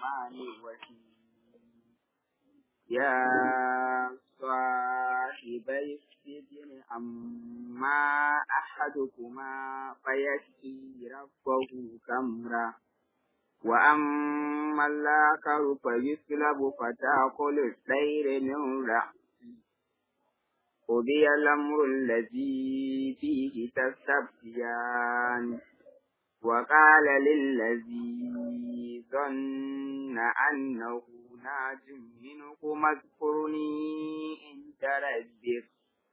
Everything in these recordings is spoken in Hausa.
الرحمن الرحيم يا صاحبي السجن أما أحدكما فيسقي ربه خمرا وأما الآخر فيسلب فتأكل الطير من رأسه قضي الأمر الذي فيه تستفتيان وقال للذي ظن أنه ناج منكم اذكرني عند ربك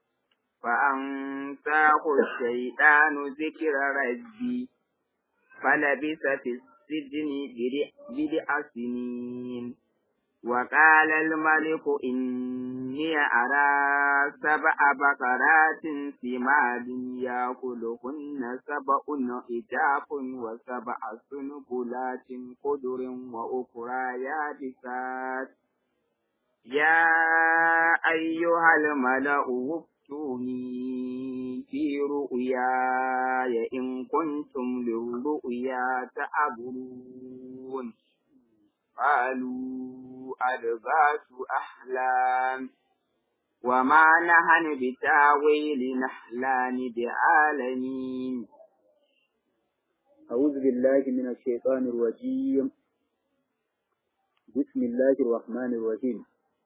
فأنساه الشيطان ذكر ربي فلبث في السجن بضع سنين وقال الملك إني أرى سبع بقرات سمان يأكلهن سبع إجاف وسبع سنبلات خضر وأخرى يابسات يا أيها الملأ وافتوني في رؤياي إن كنتم للرؤيا تعبرون قالوا ألباس أحلام وما نحن بتاويل نحلان بعالمين أعوذ بالله من الشيطان الرجيم بسم الله الرحمن الرحيم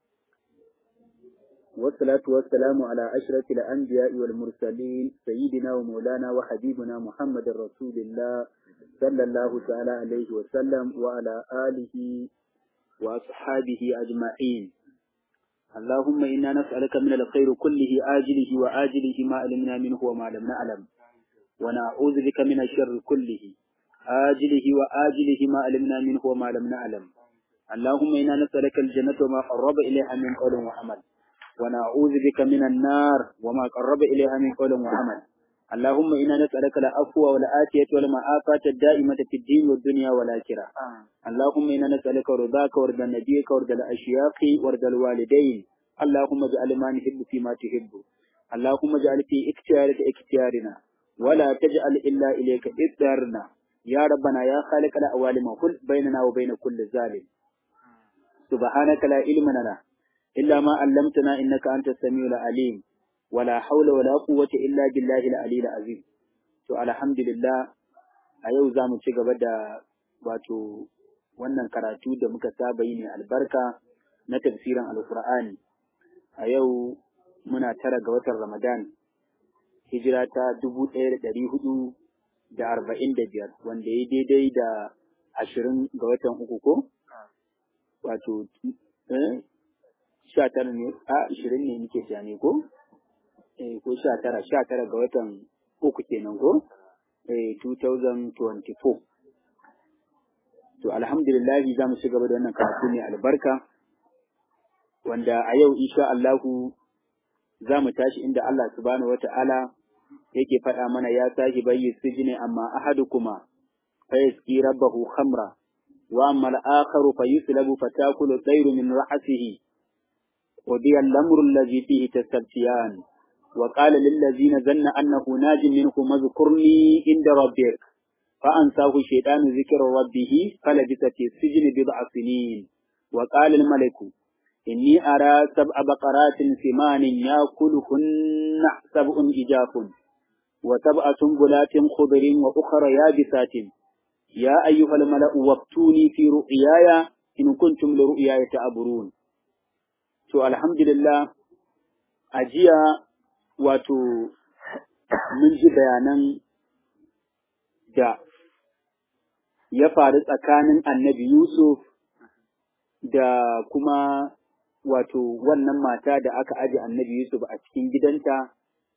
والصلاة والسلام على أشرف الأنبياء والمرسلين سيدنا ومولانا وحبيبنا محمد رسول الله صلى الله تعالى عليه وسلم وعلى آله وأصحابه أجمعين اللهم إنا نسألك من الخير كله آجله وآجله ما علمنا منه وما لم نعلم ونعوذ بك من الشر كله آجله وآجله ما علمنا منه وما لم نعلم اللهم إنا نسألك الجنة وما قرب إليها من قول وعمل ونعوذ بك من النار وما قرب إليها من قول وعمل اللهم إنا نسألك العفو والعافية والمعافاة الدائمة في الدين والدنيا والآخرة اللهم إنا نسألك رضاك ورضا نبيك ورضا الأشياق ورضا الوالدين اللهم اجعل ما نحب فيما تحب اللهم اجعل في اختيارك اختيارنا ولا تجعل إلا إليك اختيارنا يا ربنا يا خالق الأوالم كل بيننا وبين كل ظالم سبحانك لا علم لنا إلا ما علمتنا إنك أنت السميع العليم ولا حول ولا قوة إلا بالله العلي العظيم to alhamdulillah a yau za mu ci gaba da wato wannan karatu da muka saba yi ne albarka na tafsirin alkur'ani a yau muna tara ga watan ramadan hijira ta dubu ɗaya da ɗari hudu da arba'in da biyar wanda ya daidai da ashirin ga watan uku ko wato sha tara ne a ashirin ne nake ne ko eh ko sha tara sha tara ga watan uku kenan ko eh 2024 to alhamdulillah za mu ci gaba da wannan karatu ne albarka wanda a yau insha Allahu za mu tashi inda Allah subhanahu wata'ala yake faɗa mana ya sahi bayyi sijini amma ahadukuma fa yaski rabbahu khamra wa amma al-akharu fa yuslabu fatakulu tayru min ra'sihi وبي الأمر الذي فيه تستبتيان وقال للذين ظن أنه ناج منكم اذكرني عند ربك فأنساه الشيطان ذكر ربه فلبث في السجن بضع سنين وقال الملك إني أرى سبع بقرات ثمان يأكلهن سبع إجاف وسبع سنبلات خضر وأخرى يابسات يا أيها الملأ وافتوني في رؤياي إن كنتم لرؤياي تعبرون to alhamdulillah a jiya wato mun ji bayanan da ya faru tsakanin annabi Yusuf da kuma wato wannan mata da aka aje annabi Yusuf a cikin gidanta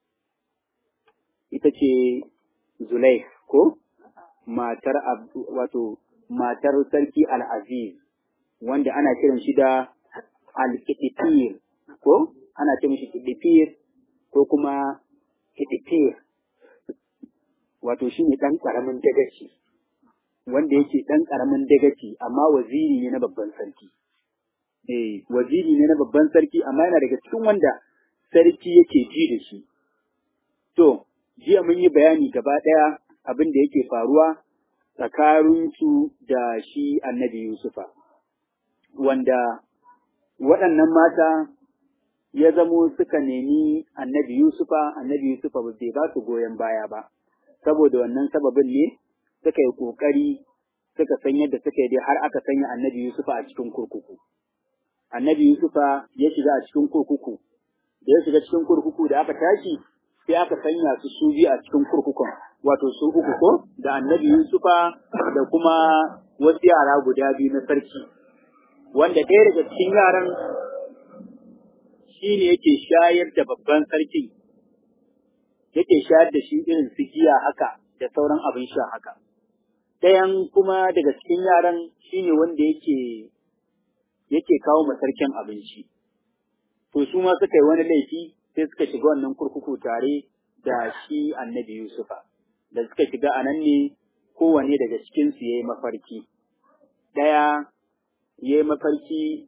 ita ce Zulai ko matar wato matar sarki Al-Aziz wanda ana kiran shi da al-kitifir ko ana ce mishi kitifir ko kuma kitifir wato shi ne ɗan ƙaramin dagaci wanda yake ɗan ƙaramin dagaci amma waziri ne na babban sarki eh waziri ne na babban sarki amma yana daga cikin wanda sarki yake ji da shi to jiya mun yi bayani gaba ɗaya abin da yake faruwa tsakaninsu da shi annabi Yusufa wanda waɗannan mata ya zamo suka nemi annabi Yusufa, annabi Yusufa ba bai ba su goyon baya ba, saboda wannan sababin ne suka yi ƙoƙari suka san yadda suka yi dai har aka sanya annabi Yusufa a cikin kurkuku. Annabi Yusufa ya shiga a cikin kurkuku, da ya shiga cikin kurkuku da aka tashi sai aka sanya su su biyu a cikin kurkukun, wato su uku ko da annabi Yusufa da kuma wasu yara guda biyu na sarki. Wanda ɗaya daga cikin yaran shi ne yake shayar da babban sarki, yake shayar da shi irin su giya haka da sauran abin sha haka. Ɗayan kuma daga cikin yaran shi ne wanda yake yake kawo ma sarkin abinci. To su ma suka yi wani laifi sai suka shiga wannan kurkuku tare da shi annabi Yusufa. Da suka shiga a nan ne kowane daga cikinsu ya yi mafarki. Ɗaya ya yi mafarki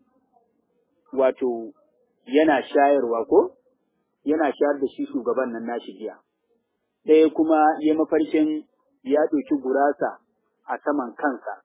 wato yana shayarwa ko? Yana shayar da shi shugaban nan nashi jiya. Ɗaya kuma ya mafarkin ya ɗauki gurasa a saman kansa.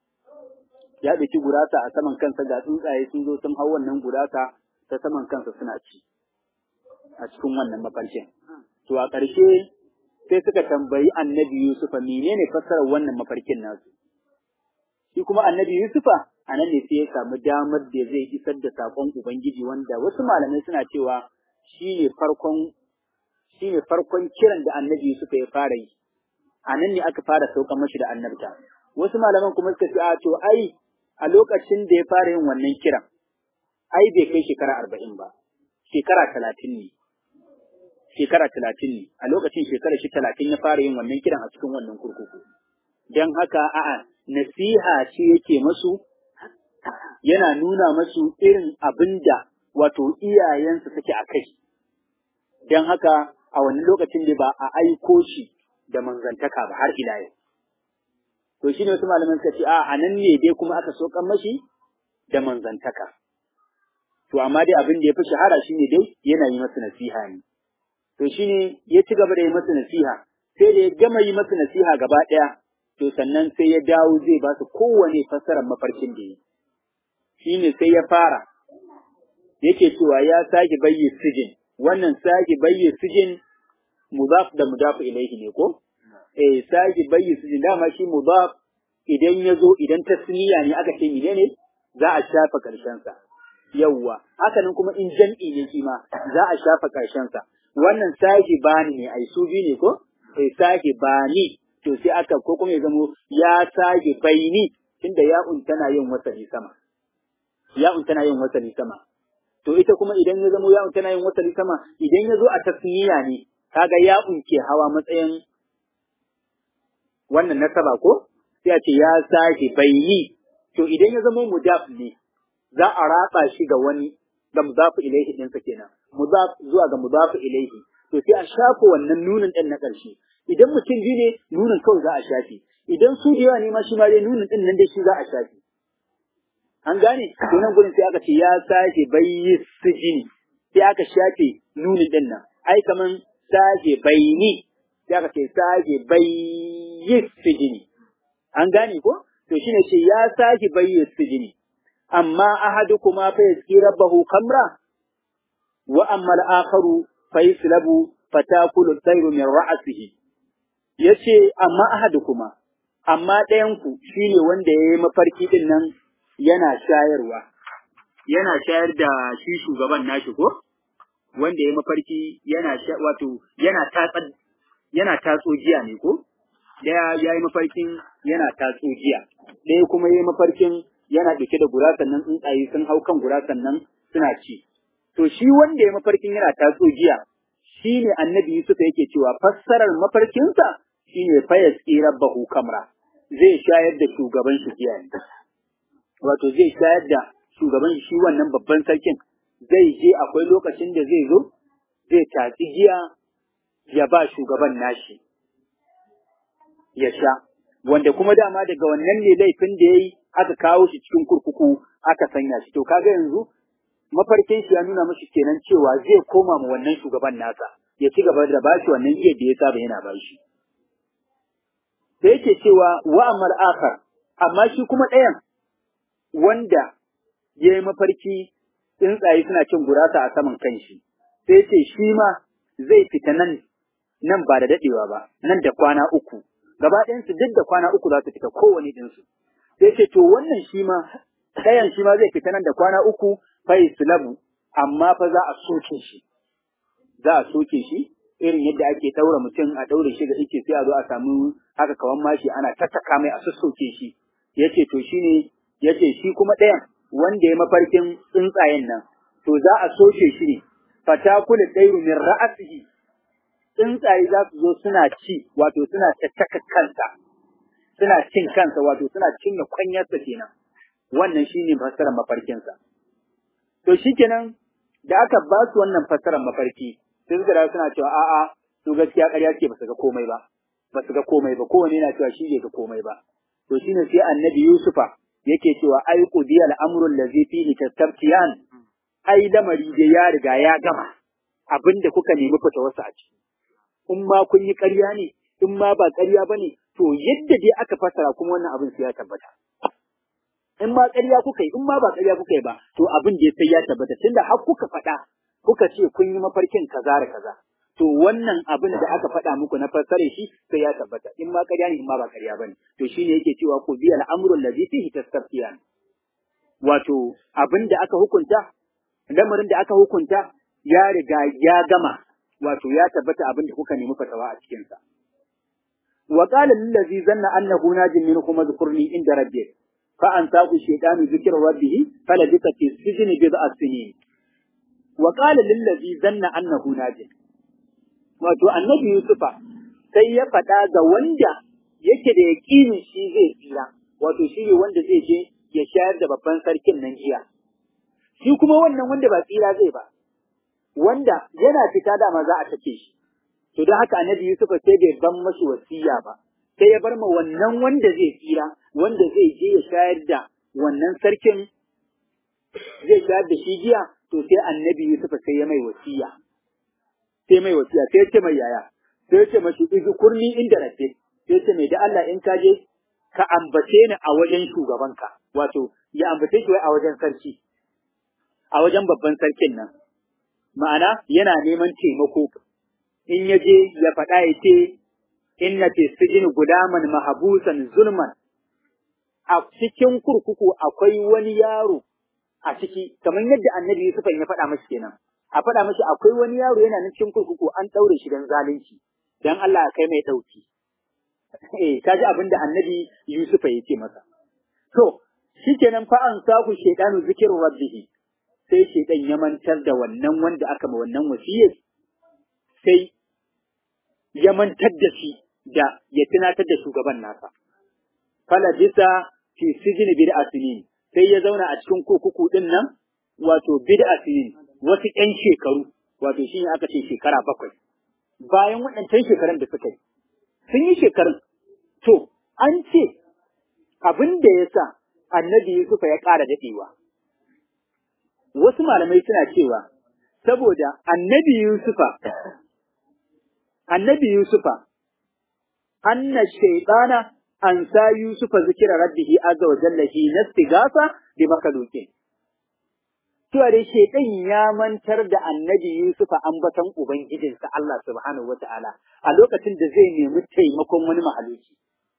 Ya ɗauki gurasa a saman kansa ga tsuntsaye sun zo sun hau wannan gurasa ta saman kansa suna ci a cikin wannan mafarkin. To a ƙarshe sai suka tambayi annabi Yusufa menene fassarar wannan mafarkin nasu. Shi kuma annabi Yusufa a nan ne sai ya samu damar da zai isar da saƙon Ubangiji wanda wasu malamai suna cewa shi ne farkon shi ne farkon kiran da annabi Yusufa ya fara yi. A nan ne aka fara saukan mashi da annabta. Wasu malaman kuma suka ce a to ai a lokacin da ya fara yin wannan kiran ai bai kai shekara arba'in ba, shekara talatin ne. Shekara talatin ne, a lokacin shekara shi talatin ya fara yin wannan kiran a cikin wannan kurkuku. Don haka a'a nasiha ce yake masu yana nuna masu irin abin da wato iyayensu suke a kai. Don haka a wannan lokacin da ba a aiko shi da manzantaka ba har ila yau. To shi ne wasu malaman suka ce a nan ne dai kuma aka sokan mashi da manzantaka. To amma dai abin da ya fi shahara shi ne dai yana yi masa nasiha ne. To shi ne ya ci gaba da yi masa nasiha, sai da ya gama yi masa nasiha gaba ɗaya, to sannan sai ya dawo zai ba su kowane fassarar mafarkin da ya Shi ne sai ya fara, yake cewa ya sake bayyi sijin, wannan sake bayyi sijin mudaf da mudaf ilaihi ne ko? Eh sake bayyi sijin dama shi mudaf idan ya zo idan tasniya ne aka ce menene za a shafa ƙarshensa. yawwa hakanan kuma in jam'i ne shi ma za a shafa ƙarshensa wannan sahi bani ne ai su biyu ne ko eh sahi bani to sai aka ko kuma ya zamo ya sahi baini tunda ya'un tana yin wasali sama ya'un tana yin wasali sama to ita kuma idan ya zamo ya'un tana yin wasali sama idan ya zo a tasniya ne kaga ya'un ke hawa matsayin wannan nasaba ko sai a ce ya sahi baini to idan ya zamo mudaf ne za a ratsa shi ga wani da mudafu ilaihi ɗinsa kenan mudaf zuwa ga mudafu ilaihi to sai a shafa wannan nunin ɗin na ƙarshe idan mutum biyu ne nunin kawai za a shafe idan su da yawa ne ma shi ma dai nunin ɗin nan dai shi za a shafe an gane to nan gurin sai aka ce ya sake bayyi sijini sai aka shafe nunin ɗin nan ai kaman sake bayni sai aka ce sake bayyi sijini an gane ko to shine ce ya sake bayyi sijini amma ahadukuma fa yaski rabbahu kamra wa amma al-akharu fa yaslabu fatakulu tayru min ra'sihi yace amma ahadukuma amma ɗayan ku shine wanda yayi mafarki din nan yana shayarwa yana shayar da shi shugaban nashi ko wanda yayi mafarki yana wato yana tatsa yana tatso jiya ne ko daya yayi mafarkin yana tatso jiya ɗaya kuma yayi mafarkin yana ɗauke da gurasan nan tsuntsaye sun hau kan gurasan nan suna ci. To shi wanda ya mafarkin yana tatso jiya, shi ne annabi Yusuf yake cewa fassarar mafarkinsa shi ne fayas rabbahu kamra, zai shayar da shugaban shi jiya ne. Wato zai shayar da shugaban shi wannan babban sarkin, zai je akwai lokacin da zai zo, zai tatsi jiya ya ba shugaban nashi, ya sha. Wanda kuma dama daga wannan ne laifin da ya yi aka kawo shi cikin kurkuku aka sanya shi to kaga yanzu mafarkin shi ya nuna mashi kenan cewa zai koma ma wannan shugaban nasa ya ci gaba da bashi wannan iya da ya saba yana bashi sai yake cewa wa amal akhar amma shi kuma ɗayan wanda ya yi mafarki tsuntsaye suna cin gurasa a saman kanshi sai ce shi ma zai fita nan nan ba da dadewa ba nan da kwana uku gaba ɗayansu duk da kwana uku za su fita kowane ɗinsu sai ce to wannan shi ma ɗayan shi ma zai fita nan da kwana uku fa islabu amma fa za a soke shi za a soke shi irin yadda ake ɗaura mutum a ɗaure shi ga ike sai a zo a samu haka kawan mashi ana tattaka mai a sassoke shi yace to shine yace shi kuma ɗayan wanda ya mafarkin tsuntsayen nan to za a soke shi ne fatakulu ɗairu min ra'asihi tsuntsaye za su zo suna ci wato suna tattaka kansa suna cin kansa wato suna cinye kwanyarsa kenan wannan shine fassarar mafarkinsa to shikenan da aka ba su wannan fassarar mafarki sai suka dawo suna cewa a'a su gaskiya ƙarya ce ba su ga komai ba ba su ga komai ba kowane yana cewa shi bai ga komai ba to shine sai annabi Yusufa yake cewa ai qudiyal amru allazi fihi tastabtiyan ai lamari da ya riga ya gama abinda kuka nemi fita wasu a ciki in ma kun yi ƙarya ne in ma ba ƙarya bane to yadda dai aka fassara kuma wannan abin sai ya tabbata in ma ƙarya kuka yi in ma ba ƙarya kuka yi ba to abin da sai ya tabbata tunda har kuka faɗa kuka ce kun yi mafarkin kaza da kaza to wannan abin da aka faɗa muku na fassare shi sai ya tabbata in ma ƙarya ne in ma ba ƙarya bane to shine yake cewa ku biya al'amrul ladhi fihi tastafiyan wato abin da aka hukunta lamarin da aka hukunta ya riga ya gama wato ya tabbata abin da kuka nemi fatawa a cikin sa wa qala lil ladhi zanna annahu najin minkum dhkurni inda rabbih fa ansaku shaytanu dhikra rabbih falabisa fi sijni bid'a sinin wa qala lil ladhi zanna annahu najin wato annabi Yusufa sai ya faɗa ga wanda yake da yaƙinin shi zai tsira wato shi ne wanda zai je ya shayar da babban sarkin nan jiya shi kuma wannan wanda ba tsira zai ba wanda yana fita dama za a take shi to don haka annabi Yusufa sai bai ban mashi wasiya ba sai ya bar ma wannan wanda zai tsira wanda zai je ya shayar da wannan sarkin zai shayar da shi jiya to sai annabi Yusufa sai ya mai wasiya sai mai wasiya sai ya ce mai yaya sai ya ce mashi kurni inda rabbe sai ya ce mai da Allah in ka je ka ambace ni a wajen shugabanka wato ya ambace shi wai a wajen sarki a wajen babban sarkin nan ma'ana yana neman taimako in ya je ya faɗa ya ce inna fi sijin gudaman mahabusan zulman a cikin kurkuku akwai wani yaro a ciki kamar yadda annabi Yusuf ya faɗa mashi kenan a faɗa mashi akwai wani yaro yana nan cikin kurkuku an ɗaure shi don zalunci dan Allah kai mai ɗauki eh kaji abin da annabi Yusuf ya ce masa to shikenan fa an saku shaytanu zikiru rabbihi sai shaytan ya mantar da wannan wanda aka ma wannan wasiyar sai ya mantar da shi da ya tunatar da shugaban nasa fala bisa fi sijin bid'a sinin sai ya zauna a cikin kurkuku din nan wato bid'a sinin wasu ƴan shekaru wato shine aka ce shekara bakwai bayan waɗancan shekarun da suka yi sun yi shekarun to an ce abin da ya sa annabi Yusufa ya ƙara daɗewa wasu malamai suna cewa saboda annabi Yusufa annabi Yusufa anna shaytana an sa Yusufa zikira rabbihi azza wa jalla hi nastigasa bi makalukin cewa dai shaitan ya mantar da annabi Yusufa ambaton ubangijinsa Allah subhanahu wata'ala a lokacin da zai nemi taimakon wani mahaluki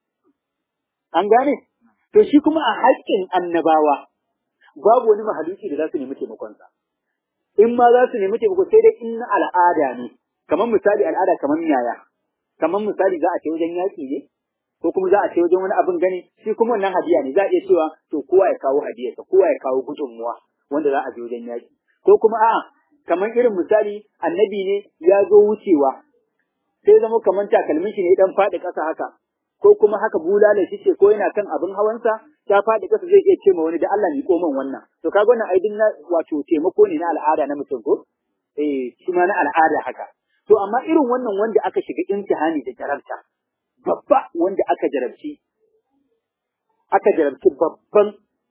an gane to shi kuma a haƙƙin annabawa babu wani mahaluki da za su nemi taimakonsa in ma za su nemi taimako sai dai in na al'ada ne kamar misali al'ada kamar yaya kamar misali za a ce wajen yaƙi ne ko kuma za a ce wajen wani abin gani shi kuma wannan hadiya ne za a iya cewa to kowa ya kawo hadiyarsa kowa ya kawo gudunmuwa wanda za a je wajen yaƙi ko kuma a'a kamar irin misali annabi ne ya zo wucewa sai zama kamar takalmin shi ne dan faɗi ƙasa haka ko kuma haka bulala shi ce ko yana kan abin hawansa ta faɗi ƙasa zai iya ce ma wani da Allah ni ko man wannan to kaga wannan aidin na wato taimako ne na al'ada na mutum ko eh shi ma na al'ada haka to amma irin wannan wanda aka shiga imtihani da jarabta babba wanda aka jarabci aka jarabci babban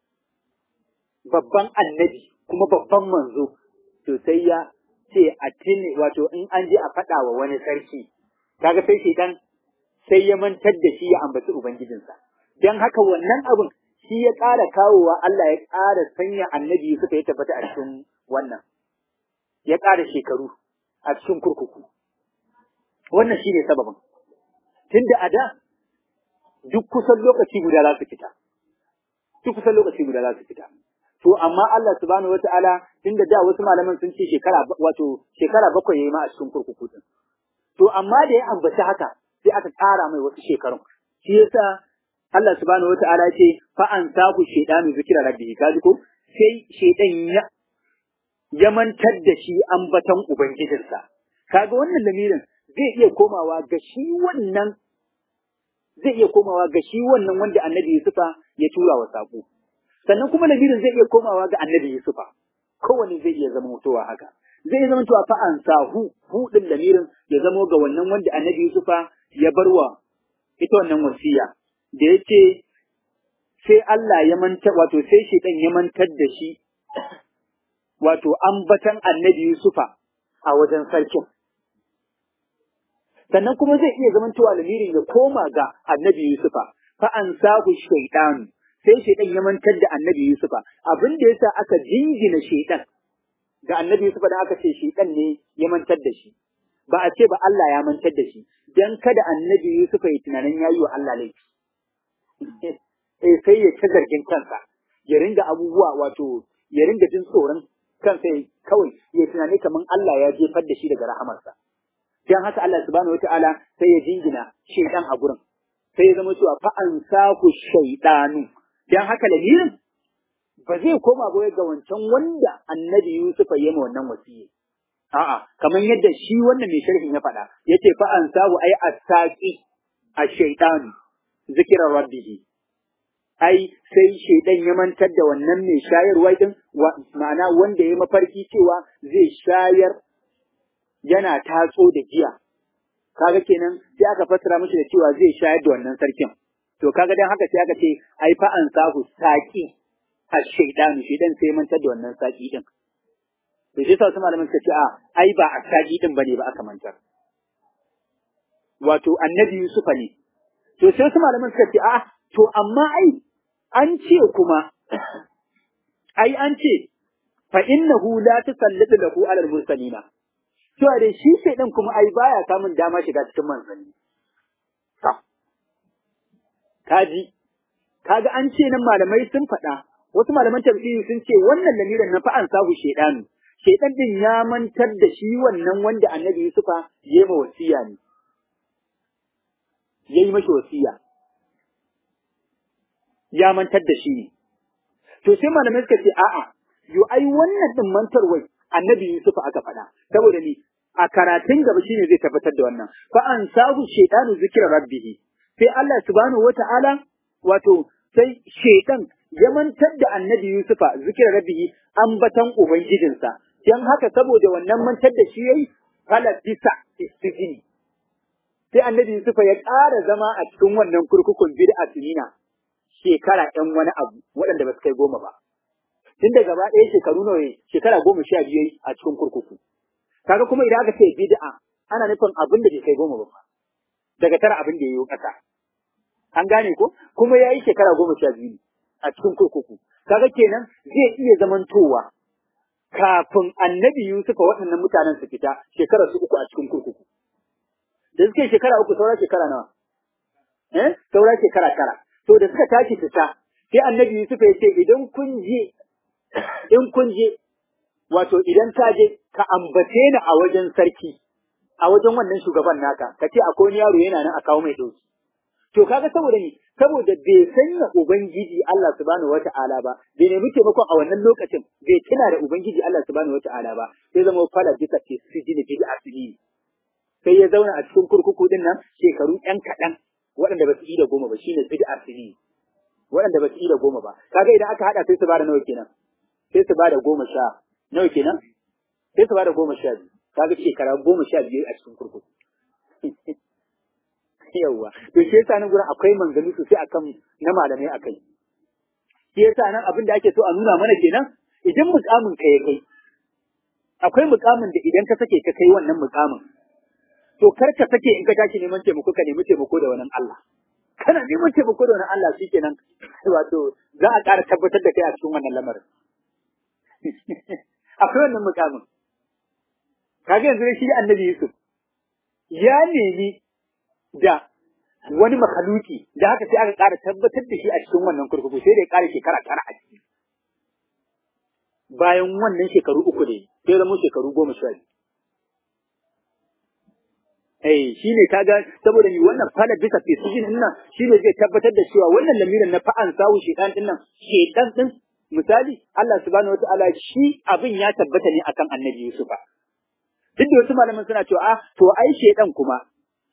babban annabi kuma babban manzo to sai ya ce a tini wato in an je a faɗa wa wani sarki kaga sai shedan sai ya mantar da shi ya ambaci ubangijinsa dan haka wannan abin shi ya ƙara kawowa Allah ya ƙara sanya annabi suka ya tabbata a cikin wannan ya ƙara shekaru a cikin kurkuku wannan shi ne sababin tunda a da duk kusan lokaci guda za su fita duk kusan lokaci guda za su fita to amma Allah subhanahu wataala tunda da wasu malaman sun ce shekara wato shekara bakwai yayi ma a cikin kurkuku din to amma da ya ambaci haka sai aka ƙara mai wasu shekarun shi yasa Allah subhanahu wataala ce fa an saku shaytanu zikra rabbihi kaji ko sai shaydan ya ya mantar da shi ambatan ubangijinsa kaga wannan lamirin zai iya komawa ga shi wannan zai iya komawa ga shi wannan wanda annabi Yusufa ya tura wa sako sannan kuma lamirin zai iya komawa ga annabi Yusufa kowanne zai iya zama mutuwa haka zai iya zama cewa fa an sahu hu din lamirin ya zama ga wannan wanda annabi Yusufa ya barwa ita wannan wasiya da yace sai Allah ya manta wato sai shedan ya mantar da shi wato ambatan annabi Yusufa a wajen sarkin sannan kuma zai iya zamantowa lamirin ya koma ga annabi Yusufa fa an sahu shaytan sai shaytan ya mantar da annabi Yusufa abin da yasa aka jingina shaytan ga annabi Yusufa da aka ce shaytan ne ya mantar da shi ba a ce ba Allah ya mantar da shi dan kada annabi Yusufa ya tunanin yayi wa Allah laifi eh sai ya ta zargin kansa ya ringa abubuwa wato ya ringa jin tsoron kansa kawai ya tunani kaman Allah ya jefar da shi daga rahamarsa dan haka Allah subhanahu wataala sai ya jingina shaytan a gurin sai ya zama cewa fa an saku shaytanu dan haka lamirin ba zai koma ba ga wancan wanda annabi Yusuf ya yi wannan wasiyi a'a kamar yadda shi wannan mai sharhin ya faɗa yace fa an sahu ai asaqi ash-shaytanu zikra rabbih ai sai shaidan ya mantar da wannan mai shayarwa din ma'ana wanda ya mafarki cewa zai shayar yana tatso da giya kaga kenan sai aka fassara mishi da cewa zai shayar da wannan sarkin to kaga dan haka sai aka ce ai fa an sahu saki ash-shaytanu shaidan sai ya mantar da wannan saki din to shi sa su malaman suka ce a ai ba a saki din bane ba aka mantar wato annabi Yusufa ne to sai su malaman suka ce a to amma ai an ce kuma ai an ce fa innahu la tusallitu lahu ala al-mursalina to da shi sai din kuma ai baya samun dama shiga cikin manzanni to kaji kaga an ce nan malamai sun faɗa wasu malaman tafsiri sun ce wannan lamirin na fa'an sahu shedanu shedan din ya mantar da shi wannan wanda annabi Yusufa ya yi wasiya ne yayi mashi wasiya ya mantar da shi ne. To sai malamai suka ce a'a, yo ai wannan din mantarwai annabi Yusuf aka faɗa, saboda ni a karatun gaba shine zai tabbatar da wannan. Fa an sahu shaytanu zikra rabbihi. Sai Allah subhanahu wata'ala wato sai shaytan ya mantar da annabi Yusufa zikra rabbihi ambatan ubangijinsa. Dan haka saboda wannan mantar da shi yayi fala bisa istijini. Sai annabi Yusufa ya ƙara zama a cikin wannan kurkukun bid'a sinina. shekara ɗan wani abu waɗanda ba su kai goma ba. Tun da gaba ɗaya shekaru nawa shekara goma sha biyu a cikin kurkuku. Kaga kuma idan aka ce bid'a ana nufin abin da bai kai goma ba. Daga tara abin da ya yi ƙasa. An gane ko? Kuma ya yi shekara goma sha biyu a cikin kurkuku. Kaga kenan zai iya zamantowa kafin annabi Yusuf waɗannan mutanen su fita shekara su uku a cikin kurkuku. Da suke shekara uku saura shekara nawa? Eh? Saura shekara tara. to da suka tashi fita sai annabi Yusuf ya ce idan kun je in kun je wato idan ka je ka ambace ni a wajen sarki a wajen wannan shugaban naka ka ce akwai wani yaro yana nan a kawo mai dauki to kaga saboda ni saboda bai sanya ubangiji Allah subhanahu wata'ala ba bai nemi taimakon a wannan lokacin bai tuna da ubangiji Allah subhanahu wata'ala ba sai zama fala bisa ce sijini bi asiri sai ya zauna a cikin kurkuku din nan shekaru ɗan kaɗan waɗanda ba su yi da goma ba shine bid'ar sini waɗanda ba su yi da goma ba kaga idan aka hada sai su bada nawa kenan sai su bada goma sha nawa kenan sai su bada goma sha biyu kaga shekara goma sha biyu a cikin kurkuku yawwa to shi yasa nan gurin akwai manzanni sosai akan na malamai akai shi yasa nan abin da ake so a nuna mana kenan idan mukamin ka ya kai akwai mukamin da idan ka sake ka kai wannan mukamin to kar ka sake in ka tashi neman taimako ka nemi taimako da wannan Allah kana neman taimako da wannan Allah shikenan wato za a ƙara tabbatar da kai a cikin wannan lamarin akwai wannan mukamin kaga yanzu shi annabi Yusuf ya nemi da wani makaluki da haka sai aka ƙara tabbatar da shi a cikin wannan kurkuku sai da ya ƙara shekara tara a ciki bayan wannan shekaru uku ne sai zama shekaru goma sha biyu Eh shi ne kaga saboda ni wannan fala bisa fisijin din nan shi ne zai tabbatar da cewa wannan lamirin na fa'an sawu shedan din nan shedan din misali Allah subhanahu wataala shi abin ya tabbata ne akan annabi Yusufa duk da wasu malaman suna cewa ah to ai shedan kuma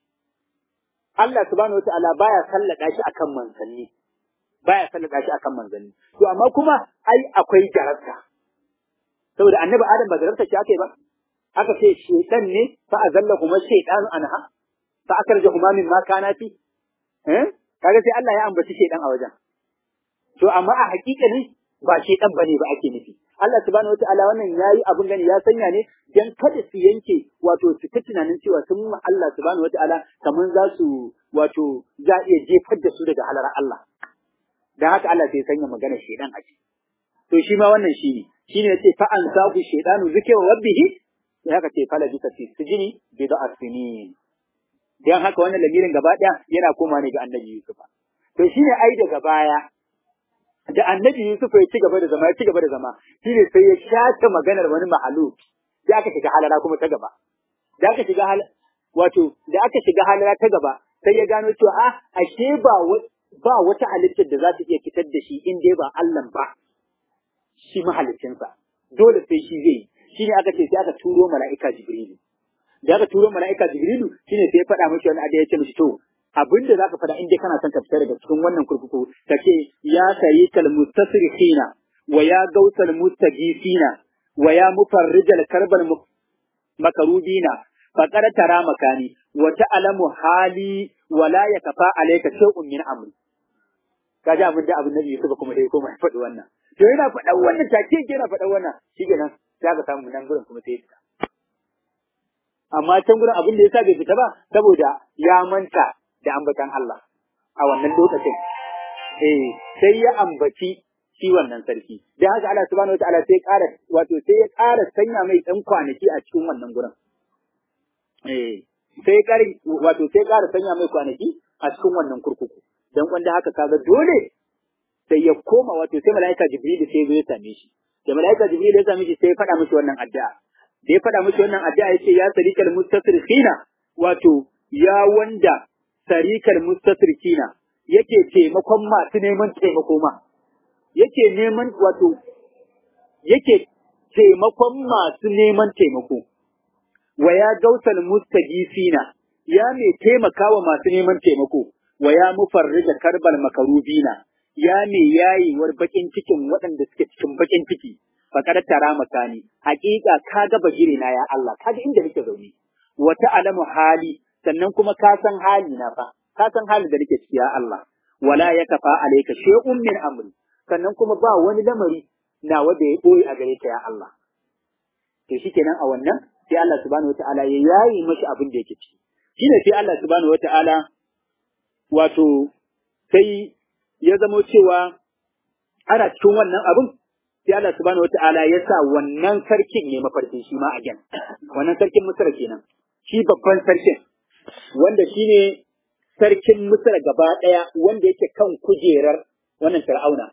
Allah subhanahu wataala baya sallaka shi akan manzanni baya sallaka shi akan manzanni to amma kuma ai akwai jarabta saboda annabi Adam ba jarabta shi aka yi ba aka ce shedan ne fa azalla kuma shaytan anha fa akarja kuma min ma kana fi eh kaga sai Allah ya ambaci shedan a wajen to amma a hakikani ba shedan bane ba ake nufi Allah subhanahu wataala wannan yayi abun gani ya sanya ne dan kada su yanke wato su ta tunanin cewa sun ma Allah subhanahu wataala kaman za su wato za iya jefar da su daga halar Allah dan haka Allah sai sanya magana shedan a ciki to shi ma wannan shine shine yace fa an sabu shaytanu zikra rabbihi sai haka ce fala bisa fi sijini bi da asinin dan haka wannan lamirin gaba daya yana koma ne ga annabi Yusuf to shine ai daga baya da annabi Yusuf ya ci gaba da zama ya ci gaba da zama shine sai ya shafe maganar wani mahalu sai aka shiga halara kuma ta gaba da aka shiga hal wato da aka shiga halara ta gaba sai ya gano cewa a ashe ba ba wata halittar da za ta iya fitar da shi in dai ba Allah ba shi mahalicinsa dole sai shi zai yi shine aka ce sai aka turo mala'ika Jibrilu. Da aka turo mala'ika Jibrilu shine sai ya faɗa mishi wani ada ya ce mishi to abin da zaka faɗa in dai kana son ka fita daga cikin wannan kurkuku ka ce ya sayi kal mustasrifina wa ya gautal mustagisina wa ya mufarrijal karbal makarubina faqad tara makani wa ta'lamu hali wa la yakfa alayka shay'un min amri kaji abin da abin nabi Yusuf kuma sai kuma ya faɗi wannan to yana faɗa wannan take yana faɗa wannan shi kenan za ka samu nan gurin kuma sai ya fita. Amma can gurin abin da ya sa bai fita ba saboda ya manta da ambatan Allah a wannan lokacin. Eh sai ya ambaci shi wannan sarki. Da haka Allah subhanahu wataala sai ya ƙara wato sai ya ƙara sanya mai ɗan kwanaki a cikin wannan gurin. Eh sai ya ƙara wato sai ya ƙara sanya mai kwanaki a cikin wannan kurkuku. Dan wanda haka kaga dole sai ya koma wato sai mala'ika Jibril sai ya zo ya same shi. da malaika jibril ya sami shi sai ya faɗa mishi wannan addu'a da ya faɗa mishi wannan addu'a yace ya sarikal mustasrifina wato ya wanda sarikal mustasrifina yake taimakon masu neman taimako ma yake neman wato yake taimakon masu neman taimako wa ya gausal mustagisina ya mai taimakawa masu neman taimako wa ya mufarrija karbal makarubina ya mai yayewar bakin cikin waɗanda suke cikin bakin ciki fakar tara makani hakika ka ga bagire na ya Allah ka ga inda nake zaune wata alamu hali sannan kuma ka san hali na fa ka san halin da nake ciki ya Allah wala yakafa alayka shay'un min amri sannan kuma ba wani lamari na wanda ya boye a gare ka ya Allah to shikenan a wannan sai Allah subhanahu wataala ya yayi mashi abin da yake ciki shine sai Allah subhanahu wataala wato sai ya zamo cewa ana cikin wannan abin sai Allah subhanahu wata'ala ya sa wannan sarkin ne mafarkin shi ma a gen wannan sarkin Misra kenan shi babban sarkin wanda shine sarkin Misra gaba daya wanda yake kan kujerar wannan Fir'auna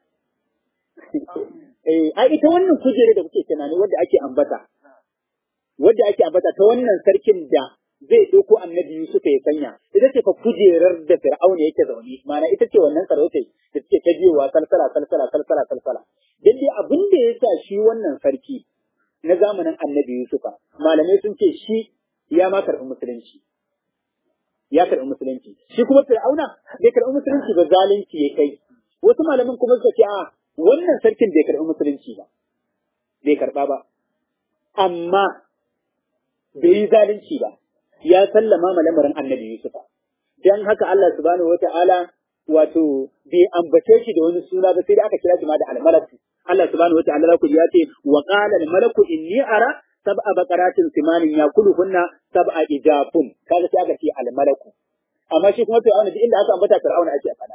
eh ai ita wannan kujerar da kuke tunani wanda ake ambata wanda ake ambata ta wannan sarkin da zai ɗauko annabi Yusuf ya sanya ita ce fa kujerar da Fir'auna yake zaune ma'ana ita ce wannan sarautai da suke ta biyowa salsala salsala salsala salsala dan dai abin da ya sa shi wannan sarki na zamanin annabi Yusufa malamai sun ce shi ya ma karɓi musulunci ya karɓi musulunci shi kuma Fir'auna bai karɓi musulunci ba zalunci ya kai wasu malaman kuma suka ce a wannan sarkin bai karɓi musulunci ba bai karɓa ba amma bai yi zalunci ba ya sallama ma lamarin annabi Yusufa. Dan haka Allah subhanahu wata'ala wato bai ambace shi da wani suna ba sai da aka kira shi ma da almalaku. Allah subhanahu wata'ala za ku ji ya ce wa qala almalaku inni ara sab'a baqaratin simanin yakuluhunna sab'a ijafun kaga sai aka ce almalaku. Amma shi kuma Fir'auna duk inda aka ambata Fir'auna ake fada.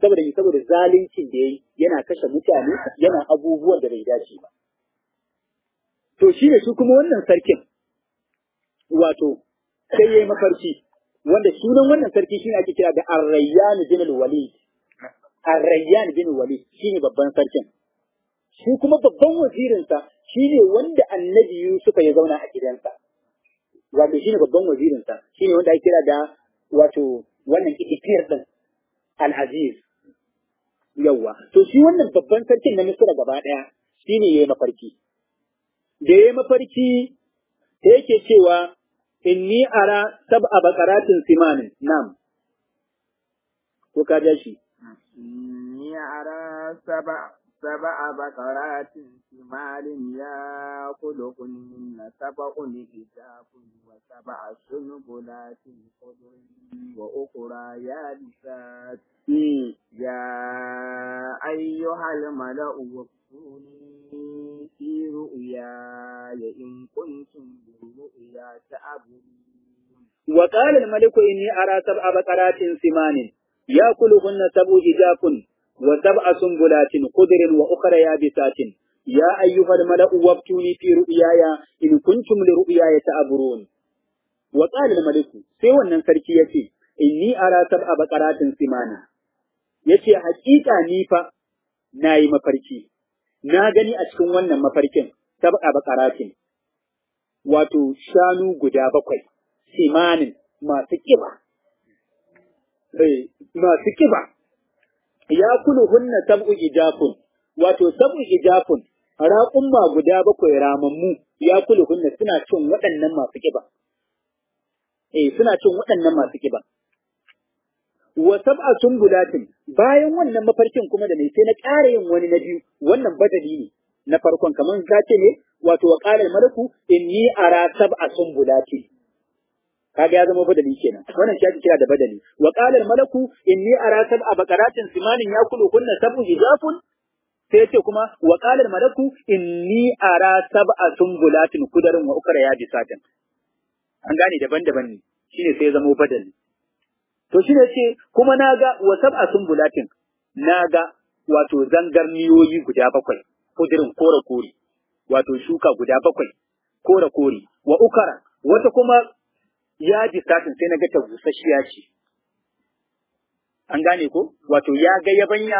saboda saboda zaluncin da yayi yana kashe mutane yana abubuwan da bai dace ba to shi ne su kuma wannan sarkin wato sai yayi mafarki wanda sunan wannan sarki shine ake kira da Ar-Rayyan bin al-Walid Ar-Rayyan bin al-Walid shine babban sarkin shi kuma babban wazirinsa shine wanda Annabi Yusuf ya zauna a gidansa wato shine babban wazirinsa shine wanda ake kira da wato wannan itikir din Al-Aziz yawa to shi wannan babban sarkin na Misra gaba daya shine yayi mafarki da yayi mafarki da yake cewa inni ara sab'a baqaratin simanin nam ko ka ja shi inni ara sab'a sab'a baqaratin simalin ya kulukunna sab'un hijabun wa sab'a sunbulatin khudrin wa ukhra yabisat ya ayyuhal mala'u waftuni في رؤياي إن كنتم بالرؤيا تعبدون وقال الملك إني أرى سبع بقرات سمان يأكلهن سبع إجاف وسبع سنبلات خضر وأخرى يابسات يا أيها الملأ وابتوني في رؤياي إن كنتم لرؤياي تعبرون وقال الملك سوى النسركي يتي إني أرى سبع بقرات سمان yace hakika ni fa nayi mafarki na gani a cikin wannan mafarkin sab'a bakaratin wato shanu guda bakwai simanin masu kiba masu kiba ya kulu hunna sab'u ijafun wato sab'u ijafun raƙumma guda bakwai ramammu ya kulu hunna suna cin waɗannan masu kiba eh suna cin waɗannan masu kiba wa sab'a sumbulatin bayan wannan mafarkin kuma da ne sai na ƙara yin wani na biyu wannan badali ne na farkon kamar ka ce ne wato wa qala malaku inni ara sab'a sumbulatin kaga ya zama badali kenan wannan shi ake kira da badali wa qala malaku inni ara sab'a baqaratin simanin yakulu kunna sab'u hijafun sai yace kuma wa qala malaku inni ara sab'a sumbulatin kudarin wa ukra ya bisatin an gane daban-daban ne shine sai ya zama badali To shi ne ce, kuma na ga wa sab'a sumbulatin, na ga wato zangarniyoyi guda bakwai, kudirin kore kore, wato shuka guda bakwai, kore kore, wa ukara, wata kuma yaji satin sai na ga ta busasshiya ce. An gane ko? Wato ya ga yabanya,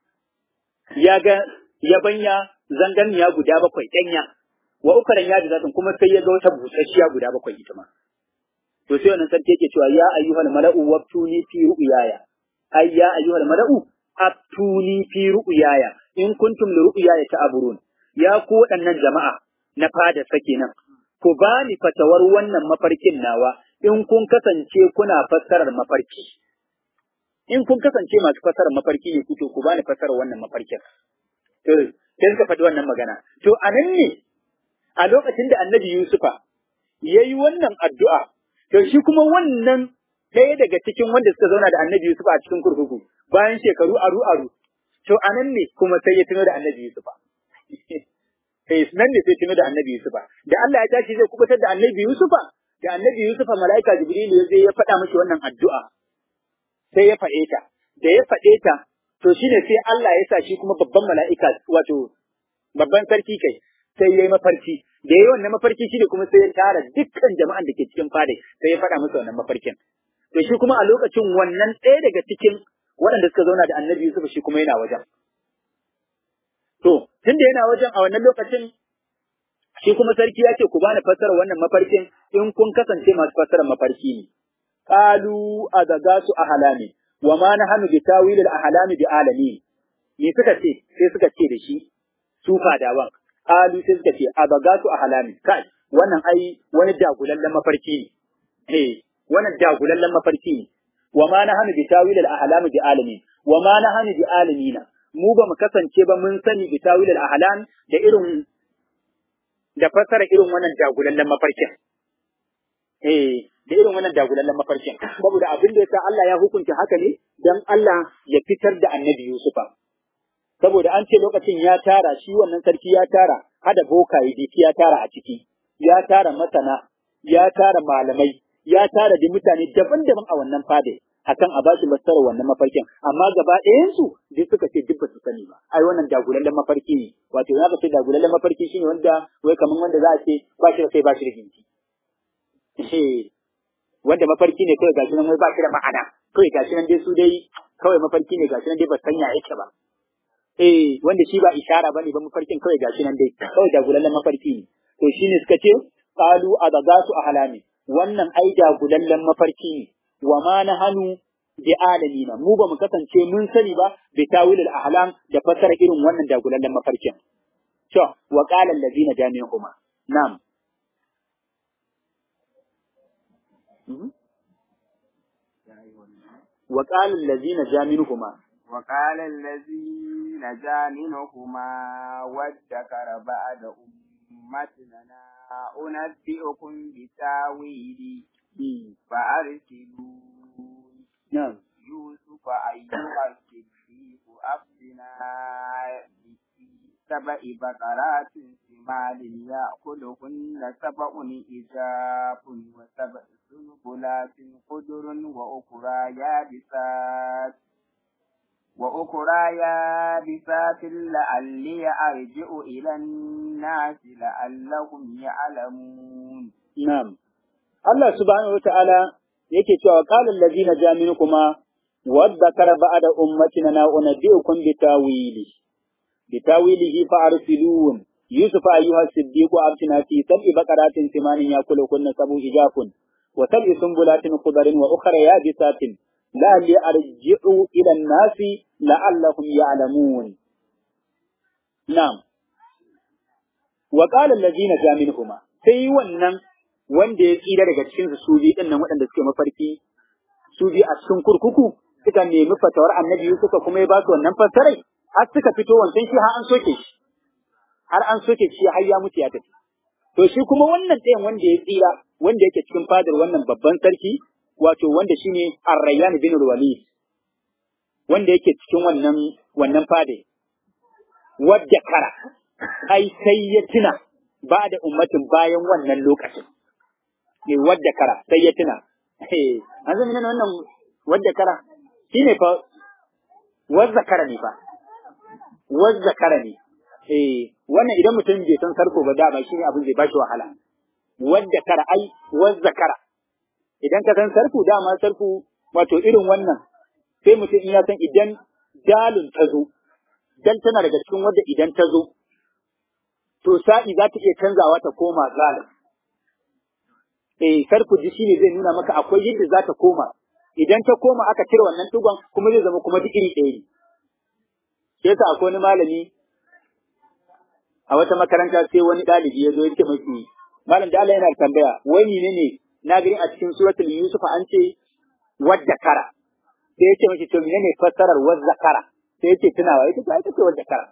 ya ga yabanya zangarniya guda bakwai ɗanya, wa ukaran yaji satin kuma sai ya ga wata busasshiya guda bakwai ita ma. to sai wannan sarki yake cewa ya ayyuhal mala'u waftuni fi ru'yaya ay ya ayyuhal mala'u aftuni fi ru'yaya in kuntum li ru'yaya ta'burun ya ku waɗannan jama'a na fada sake nan ku bani fatawar wannan mafarkin nawa in kun kasance kuna fassarar mafarki in kun kasance masu fassarar mafarki ne ku to ku bani fassarar wannan mafarkin to sai suka faɗi wannan magana to anan ne a lokacin da annabi Yusufa yayi wannan addu'a To shi kuma wannan ɗaya daga cikin wanda suka zauna da annabi Yusuf a cikin kurkuku bayan shekaru aru aru. To a nan ne kuma sai ya tuno da annabi Yusuf. Eh nan ne sai tuno da annabi Yusuf. Da Allah ya tashi zai kubutar da annabi Yusuf, da annabi Yusuf mala'ika Jibril ya zai ya faɗa mashi wannan addu'a. Sai ya faɗe ta. Da ya faɗe ta, to shine sai Allah ya sa shi kuma babban mala'ika wato babban sarki kai sai ya yi mafarki. da yayi wannan mafarki shi ne kuma sai ya tara dukkan jama'an da ke cikin fadai sai ya faɗa musu wannan mafarkin to shi kuma a lokacin wannan ɗaya daga cikin waɗanda suka zauna da annabi Yusuf shi kuma yana wajen to tunda yana wajen a wannan lokacin shi kuma sarki ya ce ku bani fassara wannan mafarkin in kun kasance masu fassara mafarki ne qalu adagasu ahlami wa ma nahnu bi tawil al ahlami bi alami me suka ce sai suka ce da shi su fadawan qalu sai suka ce abagatu ahlami kai wannan ai wani dagulallen mafarki ne eh wannan dagulallen mafarki ne wa ma nahnu bi tawil al ahlami bi alami wa ma nahnu bi alamina mu ba mu kasance ba mun sani bi tawil al ahlam da irin da fasara irin wannan dagulallen mafarkin eh da irin wannan dagulallen mafarkin saboda abin da yasa Allah ya hukunta haka ne dan Allah ya fitar da annabi Yusufa saboda an ce lokacin ya tara shi wannan sarki ya tara hada bokaye diki ya tara a ciki ya tara masana ya tara malamai ya tara da mutane daban-daban a wannan fade akan a bashi fassarar wannan mafarkin amma gaba ɗayan su duk suka ce duk ba su sani ba ai wannan dagulallen mafarki ne wato in aka ce dagulallen mafarki shine wanda wai kaman wanda za a ce ba shi da sai ba shi da ginci wanda mafarki ne kawai gashi nan wai ba shi da ma'ana kawai gashi nan dai su dai kawai mafarki ne gashi nan dai ba sanya yake ba eh wanda shi ba ishara bane ba mafarkin kawai gashi nan dai kawai dagulallen mafarki ne to shine suka ce qalu adagasu ahlami wannan ai dagulallen mafarki ne wa ma nahanu bi alamina mu ba mu kasance mun sani ba bi tawilul ahlam da fasara irin wannan dagulallen mafarkin to wa qala allazina jami'uhuma na'am وقال الذين جامنهما وقال الذي نجا منهما وادكر بعد أمتنا أنبئكم بتاويله فأرسلون نعم يوسف أيها الصديق أفتنا في سبع بقرات سمان يأكلهن سبع إجاف وسبع سنبلات خضر وأخرى يابسات وأخرى يابسات لعلي أرجع إلى الناس لعلهم يعلمون نعم الله سبحانه وتعالى yake cewa qala allazina jaminukuma wadhakara ba'da ummatina na unabbiukum bitawili bitawilihi fa'arsilun yusuf ayyuha siddiqu abtina fi sab'i baqaratin simanin yakulukunna sab'u ijafun wa sab'i sumbulatin khudrin wa ukhra yabisatin la'alli arji'u ila an-nasi la'allahum ya'lamun na'am wa qala allazina jaminhuma sai wannan wanda ya tsira daga cikin su su biyu nan waɗanda suke mafarki su biyu a cikin kurkuku suka nemi fatawar annabi Yusuf kuma ya ba su wannan fassarai har suka fito wancan shi har an soke shi har an soke shi har ya mutu ya tafi to shi kuma wannan ɗayan wanda ya tsira wanda yake cikin fadar wannan babban sarki wato wanda shine Ar-Rayyan bin Walid wanda yake cikin wannan wannan fade wadda kara ai sai ya tuna ba da ummatin bayan wannan lokacin ne wadda kara sai ya tuna an zama nan wannan wadda kara shine fa wadda kara ne fa wadda kara ne eh wannan idan mutum bai san sarko ba dama shine abin zai bashi wahala wadda kara ai wadda kara idan ka san sarku dama sarku wato irin wannan sai mutum in ya san idan dalin ta zo dan tana daga cikin wadda idan ta zo to sa'i za ta iya canzawa ta koma zalim eh sarku ji shine zai nuna maka akwai yadda za ta koma idan ta koma aka cire wannan tugon kuma zai zama kuma duk iri ɗaya ne sai yasa akwai wani malami a wata makaranta sai wani ɗalibi ya zo ya ce mashi malam da Allah yana tambaya wai ne ne na gani a cikin suratul yusuf an ce wadda kara sai ya ce mashi to menene fassarar wadda kara sai ya ce tunawa ita ce ita ce wadda kara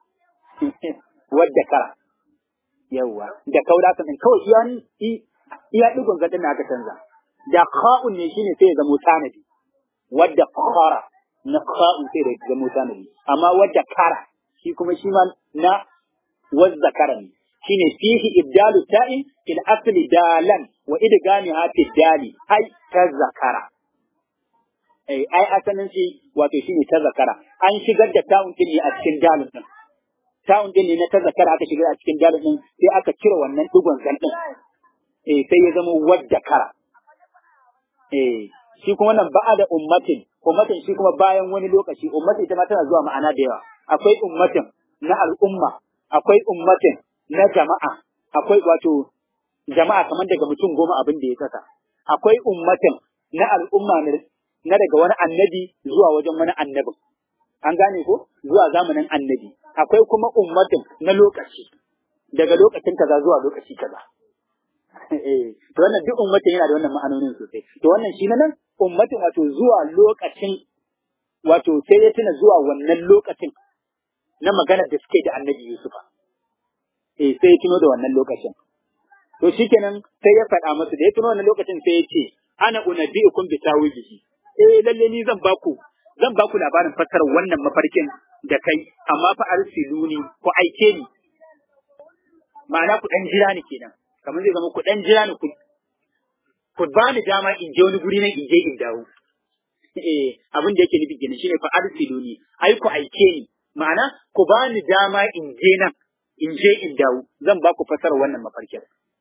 wadda kara yawwa da kauda kan kawai iya iya digon gadin aka canza da kha'un ne shine sai ya zama tanadi wadda khara na kha'un sai da zama tanadi amma wadda kara shi kuma shi ma na wadda kara ne shine fihi ibdalu ta'in fil asli dalan wa idgamiha fi dali ai tazakara ai ai asalin shi wato shine tazakara an shigar da ta'un din a cikin dalin din ta'un din ne na tazakara aka shigar a cikin dalin din sai aka cire wannan digon zal din eh sai ya zama wadda kara eh shi kuma nan ba'a da ummatin ummatin shi kuma bayan wani lokaci ummatin ita ma tana zuwa ma'ana da yawa akwai ummatin na al'umma akwai ummatin na jama'a akwai wato jama'a kamar daga mutum goma abin da ya kasa akwai ummatin na al'umma na daga wani annabi zuwa wajen wani annabin an gane ko zuwa zamanin annabi akwai kuma ummatin na lokaci daga lokacin kaza zuwa lokaci kaza eh to wannan duk ummatin yana da wannan ma'anonin sosai to wannan shi nan ummatin wato zuwa lokacin wato sai ya tuna zuwa wannan lokacin na maganar da suke da annabi Yusufa eh sai ya tuno da wannan lokacin to shikenan sai ya faɗa musu da ya tuno wannan lokacin sai ya ce ana unabbiukum bi tawijihi eh lalle ni zan baku zan baku labarin fassarar wannan mafarkin da kai amma fa arsiluni ku aike ni ma'ana ku dan jira ni kenan kamar zai zama ku dan jira ni ku ku ba ni dama in je wani guri na in je in dawo eh abin da yake nufi kenan shine fa arsiluni ai ku aike ni ma'ana ku bani dama in je nan in je in dawo zan ba ku fasara wannan mafarkin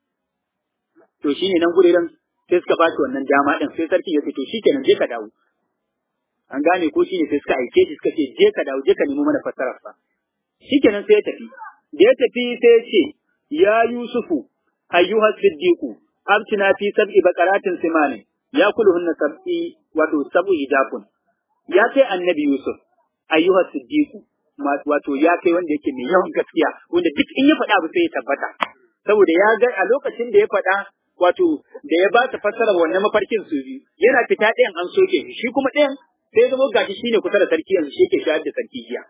to shine nan guriran sai suka ba shi wannan dama din sai sarki ya ce to shikenan je ka dawo an gane ko shine sai suka aike shi suka ce je ka dawo je ka nemo mana fasarar sa shikenan sai ya tafi da ya tafi sai ya ce ya yusufu ayyuha siddiqu abtina fi sab'i baqaratin simani ya kuluhunna sab'i wato sab'u ijafun ya kai annabi yusuf ayyuha siddiqu wato ya kai wanda yake mai yawan gaskiya wanda duk in ya faɗa abu sai ya tabbata saboda ya ga a lokacin da ya faɗa wato da ya ba ta fassara wannan mafarkin su biyu yana fita ɗayan an soke shi shi kuma ɗayan sai zama gashi shine kusa da sarki yanzu shi yake shayar da sarki jiya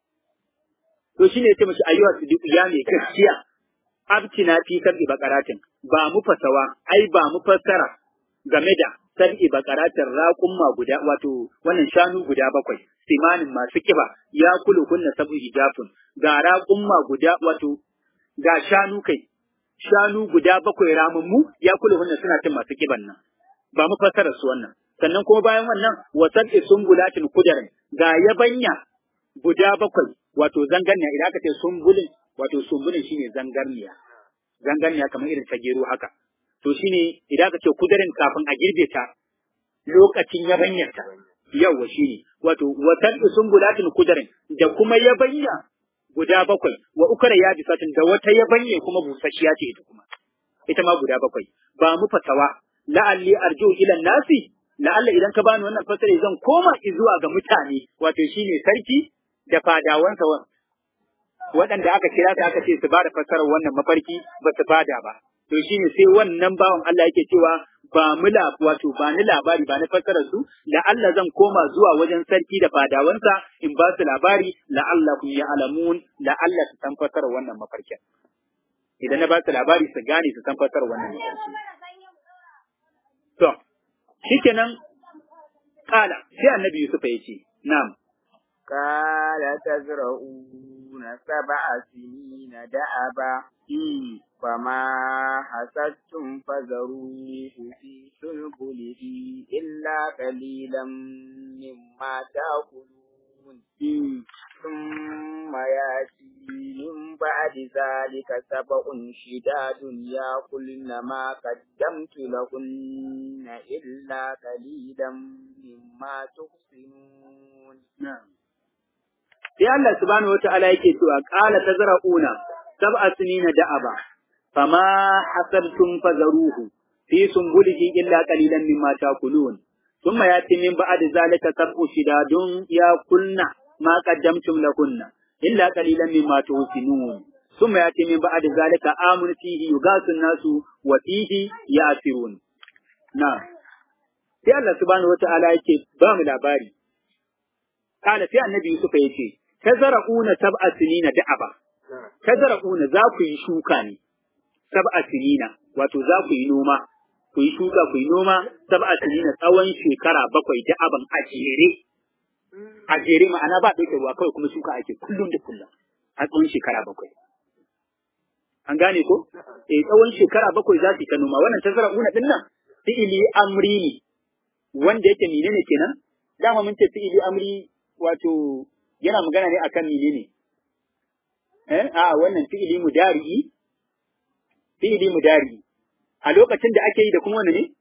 to shine ya ce mashi ayyuha siddiqu ya mai gaskiya abtina fi sab'i baqaratin ba mu fasawa ai ba mu fassara game da sab'i baqaratin raqumma guda wato wannan shanu guda bakwai simanin masu kiba ya kulu kunna sab'u ijafun ga raqumma guda wato ga shanu kai shanu guda bakwai ramammu ya kulu hunna suna cin masu kiban nan ba mu fassara su wannan sannan kuma bayan wannan wa sab'i sumbulatin kudarin ga yabanya guda bakwai wato zangarniya idan aka ce sumbulin wato sumbulin shine zangarniya zangarniya kamar irin ta gero haka to shine idan aka ce kudarin kafin a girbe ta lokacin yabanyarta yawa shine wato wa sab'i sumbulatin kudarin da kuma yabanya guda bakwai wa ukara ya bi satin da wata yabanye kuma busasshiya ce ita kuma ita ma guda bakwai ba mu fatawa la'alli arju ila nasi la'alla idan ka bani wannan fasare zan koma zuwa ga mutane wato shine sarki da fadawansa waɗanda aka kira su aka ce su bada fasarar wannan mafarki ba su bada ba to shine sai wannan bawan Allah yake cewa ba mu wato ba ni labari ba ni fassarar su la'alla zan koma zuwa wajen sarki da fadawansa in ba su labari la'alla kun ya alamun la'alla su san fassarar wannan mafarkin idan na ba su labari su gane su san fassarar wannan mafarki to shikenan kala sai annabi Yusuf ya ce na'am قال تزرعون سبع سنين دأبا فما حسدتم فذروه في سنبله إلا قليلا مما تأكلون ثم يأتي من بعد ذلك سبع شداد يأكلن ما قدمت لهن إلا قليلا مما تحسنون نعم sai Allah subhanahu wata'ala yake cewa qala tazra'una sab'a sinina da'aba fama hasabtum fazaruhu fi sumbulihi illa qalilan mimma ta'kulun thumma yati min ba'di zalika sab'u shidadun yakulna ma qaddamtum lahunna illa qalilan mimma tuhsinun thumma yati min ba'di zalika amun fihi yugasun nasu wa fihi ya'sirun na sai Allah subhanahu wata'ala yake ba mu labari kana sai annabi Yusuf yace tazara'una sab'a sinina da'aba tazara'una za ku yi shuka ne sab'a sinina wato za ku yi noma ku yi shuka ku yi noma sab'a sinina tsawon shekara bakwai da'aban a jere a jere ma'ana ba ɗauke ruwa kawai kuma shuka ake kullum da kullum a tsawon shekara bakwai an gane ko eh tsawon shekara bakwai za su yi ta noma wannan tazara'una din nan fi'ili amri ne wanda yake menene kenan dama mun ce fi'ili amri wato yana magana ne akan menene eh a wannan fi'ili mudari'i fi'ili mudari'i a lokacin da ake yi da kuma wanda ne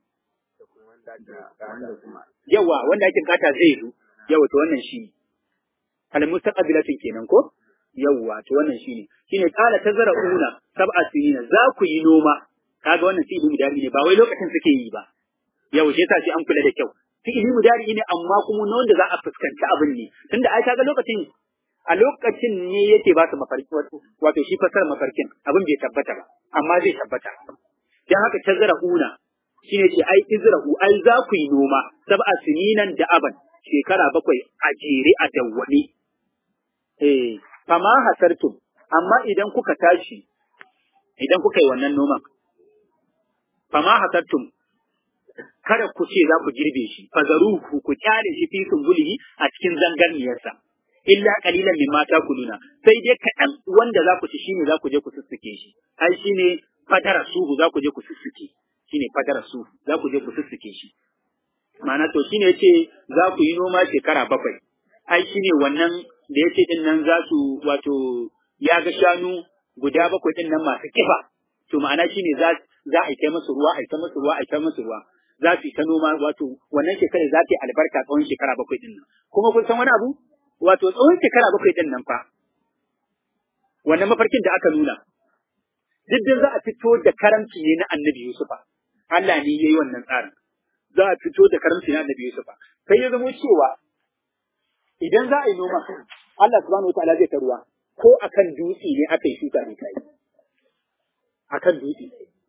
yawa wanda ake bukata zai zo yawa to wannan shi al mustaqbilatin kenan ko yawa to wannan shi ne shine qala tazra'una sab'a sinina za ku yi noma kaga wannan fi'ili mudari'i ne ba wai lokacin suke yi ba yawa shi yasa sai an kula da kyau fi'ili mudari ne amma kuma na wanda za a fuskanci abin ne tunda ai kaga lokacin a lokacin ne yake ba su mafarki wato shi fasar mafarkin abin bai tabbata ba amma zai tabbata dan haka tazra'una shine ce ai izrahu ai za ku yi noma sab'a sininan da aban shekara bakwai a jere a dawwame eh fama hasartum amma idan kuka tashi idan kuka yi wannan noman fama hasartum kada ku ce za ku girbe shi fazaruhu ku kyale shi fi sumbulihi a cikin zangarniyarsa illa qalilan mimma takuluna sai dai kaɗan wanda za ku ci shine za ku je ku sussuke shi ai shine fadara suhu za ku je ku sussuke shine fadara suhu za ku je ku sussuke shi ma'ana to shine yace za ku yi noma shekara bakwai ai shine wannan da yace din nan za su wato ya ga shanu guda bakwai din nan masu kiba to ma'ana shine za za a yi ta musu ruwa a yi ta musu ruwa a yi ta musu ruwa za su yi ta noma wato wannan shekara za ta yi albarka tsawon shekara bakwai din nan kuma kun san wani abu wato tsawon shekara bakwai din nan fa wannan mafarkin da aka nuna duk da za a fito da karamci ne na annabi Yusufa Allah ne yayi wannan tsarin za a fito da karamci na annabi Yusufa sai ya zama cewa idan za a yi noma Allah subhanahu wataala zai ta ruwa ko akan dutse ne aka yi shuka ne kai akan dutse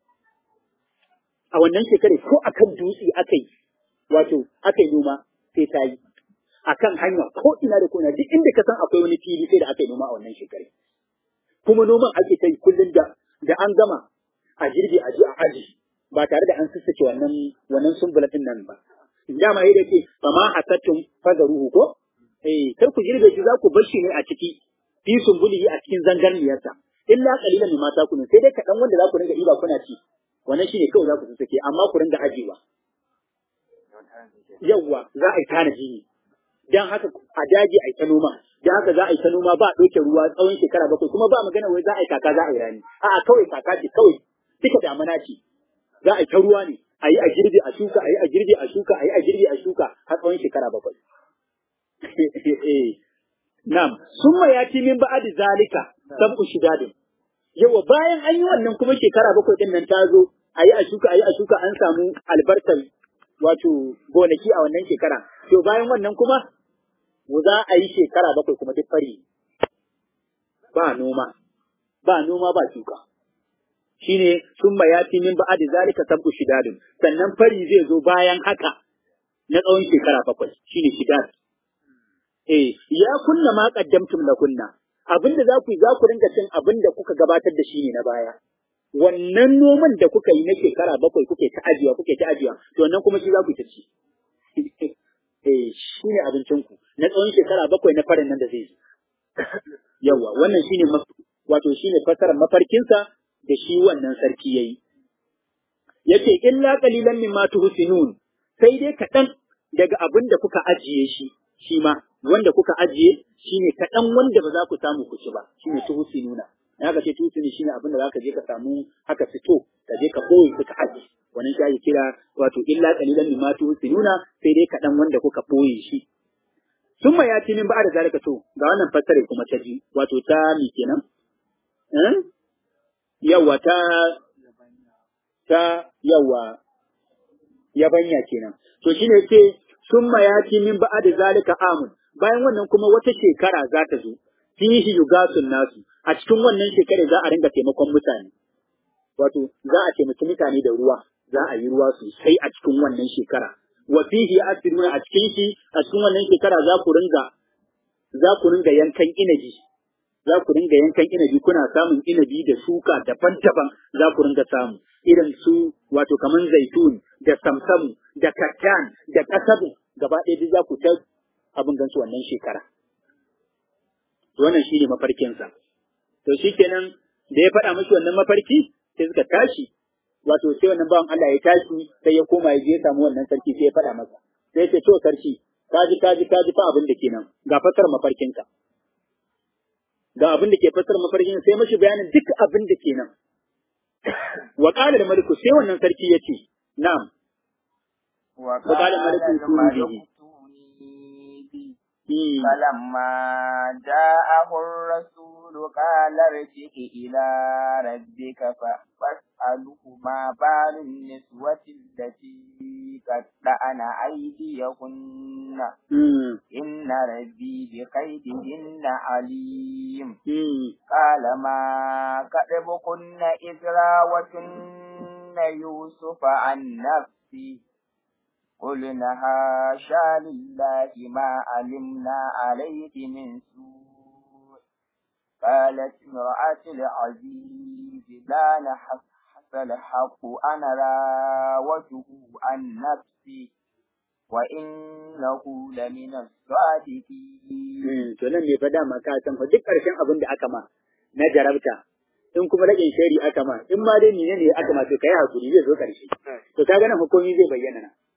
a wannan shekare ko akan dutse aka yi wato aka yi noma sai ta yi akan hanya ko ina da kona duk inda ka san akwai wani fili sai da aka yi noma a wannan shekare kuma noman ake ta yi kullum da da an gama a girbi a ji a aji ba tare da an sassace wannan wannan sumbula din nan ba dama yadda ke fa ma hasattun fagaruhu ko eh kar ku girbe shi za ku bar shi ne a ciki fi sumbulihi a cikin zangarniyarsa illa qalilan mimma takunu sai dai kaɗan wanda za ku ringa ɗiba kuna ci wannan shine kawai za ku sassake amma ku ringa ajiwa yawwa za a yi tanaji ne dan haka a daji a yi ta noma dan haka za a yi ta noma ba a ɗauke ruwa tsawon shekara bakwai kuma ba magana wai za a yi kaka za a yi rani a'a kawai kaka ce kawai duka damana ce za a yi ta ruwa ne a yi a girbi a shuka a yi a girbi a shuka a yi a girbi a shuka har tsawon shekara bakwai Na'am, summa ya ci min ba'adi zalika sab'u shidadin. Yawa bayan an yi wannan kuma shekara bakwai din nan ta zo, a yi a shuka, a yi a shuka an samu albarkar wato gonaki a wannan shekara. To bayan wannan kuma za a yi shekara bakwai kuma duk fari. Ba noma, ba noma ba shuka. Shine summa ya ci min ba'adi zalika sab'u shidadin. Sannan fari zai zo bayan haka na tsawon shekara bakwai, shine shidad. Eh, ya kunna ma qaddamtum la kunna. Abinda za ku yi za ku ringa cin abinda kuka gabatar da shi ne na baya. Wannan noman da kuka yi na shekara bakwai kuke ta ajiya kuke ta ajiya, to wannan kuma shi za ku ta ci. Eh, shi ne abincinku na tsawon shekara bakwai na farin nan da zai yi. Yawwa, wannan shine wato shine fasarar mafarkinsa da shi wannan sarki yayi. Yace illa qalilan mimma tuhsinun sai dai kaɗan daga abin da kuka ajiye shi shi ma wanda kuka ajiye shine kaɗan wanda ba za ku samu ku ci ba shine tuhusi nuna na haka ce tuhusi shine abin da za ka je ka samu haka fito ka je ka boye ka ajiye wannan shi ake kira wato illa qalilan mimma tuhusi nuna sai dai kaɗan wanda kuka boye shi summa ya ci min ba da zalika to ga wannan fassare kuma ta ji wato ta mi kenan eh yawa ta ta yawa yabanya kenan to shine ce summa ya ci min ba da zalika amun bayan wannan kuma wata shekara za ta zo fihi yugasun nasu a cikin wannan shekarar za a ringa taimakon mutane wato za a taimaki mutane da ruwa za a yi ruwa sosai a cikin wannan shekara wa fihi asiruna a cikin shi a cikin wannan shekara za ku ringa za ku ringa yankan inabi za ku ringa yankan inabi kuna samun inabi da shuka daban-daban za ku ringa samu irin su wato kaman zaitun da samsamu da kattan da kasabu gaba ɗaya duk za ku ta abin gansu wannan shekara. Wannan shi ne mafarkinsa. To shi kenan da ya faɗa mashi wannan mafarki sai suka tashi, wato sai wannan bawan Allah ya tashi sai ya koma ya je ya samu wannan sarki sai ya faɗa masa. Sai ce to sarki, kaji kaji kaji fa abin da kenan ga fasar mafarkinka. Ga abin da ke fasar mafarkin sai mashi bayanin duk abin da kenan. Wa qala da maliku sai wannan sarki ya ce, na'am. Wa qala maliku maliku فلما جاءه الرسول قال ارجع إلى ربك فاسأله ما بال النسوة التي قطعن أيديهن إن ربي بكيدهن عليم قال ما كتبكن إذ راوتن يوسف عن نفسه قلنا حاشا لله ما علمنا عليه من سوء قالت امرأة العزيز لا نحس الحق أنا راوته عن نفسي وإنه لمن الصادقين. to nan ne fa dama ka san fa duk ƙarshen abin da aka ma na jarabta in kuma rage shari aka ma in ma dai ne ne aka ma to kai hakuri zai zo ƙarshe to kaga nan hukumi zai bayyana na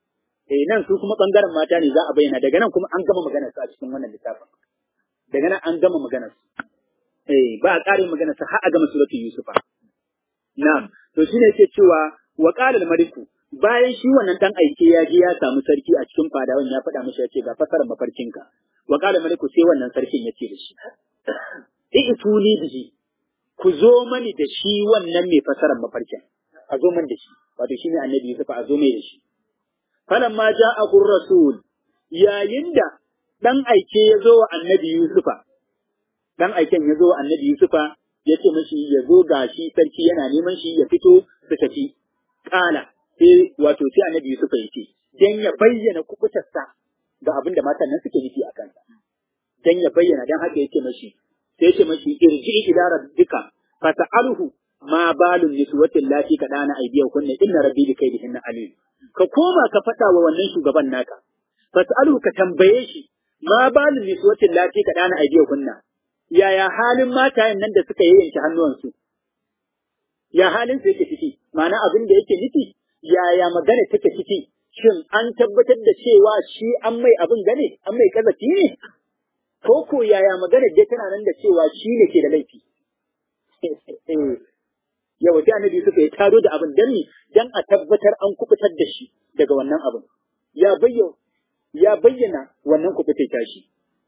eh nan su kuma bangaren mata ne za a bayyana daga nan kuma an gama maganar su a cikin wannan littafin daga nan an gama maganar su eh ba a ƙarin maganar su har a gama suratul yusufa na'am to shine yake cewa wa qala al-maliku bayan shi wannan dan aike ya je ya samu sarki a cikin fadawan ya faɗa mishi ya ce ga fasarar mafarkinka wa qala maliku sai wannan sarkin ya ce da shi i'tuni bihi ku zo mani da shi wannan mai fasarar mafarkin a zo man da shi wato shine annabi Yusuf a zo mai da shi falamma ja'ahu rasul yayin da dan aike ya zo wa annabi Yusufa dan aiken ya zo wa annabi Yusufa ya ce mishi ya zo gashi sarki yana neman shi ya fito su tafi kala sai wato sai annabi Yusuf ya ce dan ya bayyana kubutarsa ga abin da matan nan suke nufi a kansa dan ya bayyana dan haka yake mashi sai yake mashi irji ila rabbika fata'alhu ma balun niswatin lati ka dana aidiyan kunna inna rabbi bi kaidihinna alim ka koma ka fada wa wannan shugaban naka fata'alhu ka tambaye shi ma balun niswatin lati ka dana aidiyan kunna yaya halin matayen nan da suka yayyanke hannuwansu ya halin su yake ciki ma'ana abin da yake nufi yaya magana take ciki shin an tabbatar da cewa shi an mai abin gane an mai kazafi ne ko ko yaya magana dai tana nan da cewa shi ne ke da laifi yawa sai annabi suka yi taro da abin dan dan a tabbatar an kubutar da shi daga wannan abin ya bayyana ya bayyana wannan kubutar tashi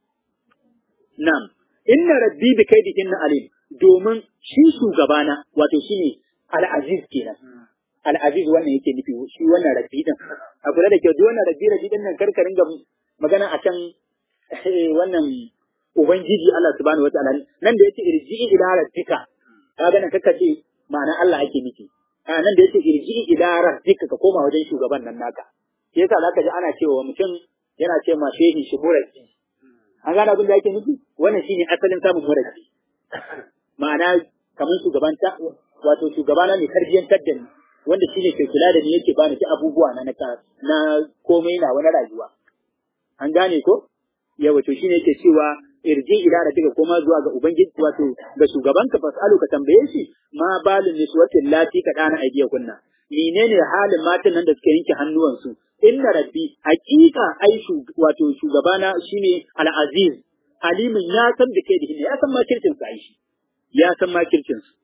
na'am inna rabbi bi kaidihin alim domin shi shugabana wato shine al-aziz kenan al-aziz wannan yake nufi shi wannan rabbi din a kula da kyau duk wannan rabbi rabbi din nan karka ringa magana akan wannan ubangiji Allah subhanahu wataala nan da yace irji'i ila rabbika kaga nan kaka ce ma'ana Allah ake nufi a nan da yace irji'i ila rabbika ka koma wajen shugaban nan naka shi yasa zaka ji ana cewa mutum yana ce ma shehi shi murabbi an gane abin da yake nufi wannan shine asalin samun murabbi ma'ana kamar shugabanta wato shugabana mai tarbiyyantar da ni wanda shine ke kula da ni yake bani ta abubuwa na na komai na wani rayuwa an gane ko yawa to shine yake cewa irji ila da daga koma zuwa ga ubangiji wato ga shugabanka fasalu ka tambaye shi ma balin niswatin lati ka dana aidiya kunna menene halin matan nan da suka yanke hannuwansu inna rabbi haqiqa ai wato shugabana shine al-aziz alimin ya san da kai da ya san makircin sa shi ya san makircin su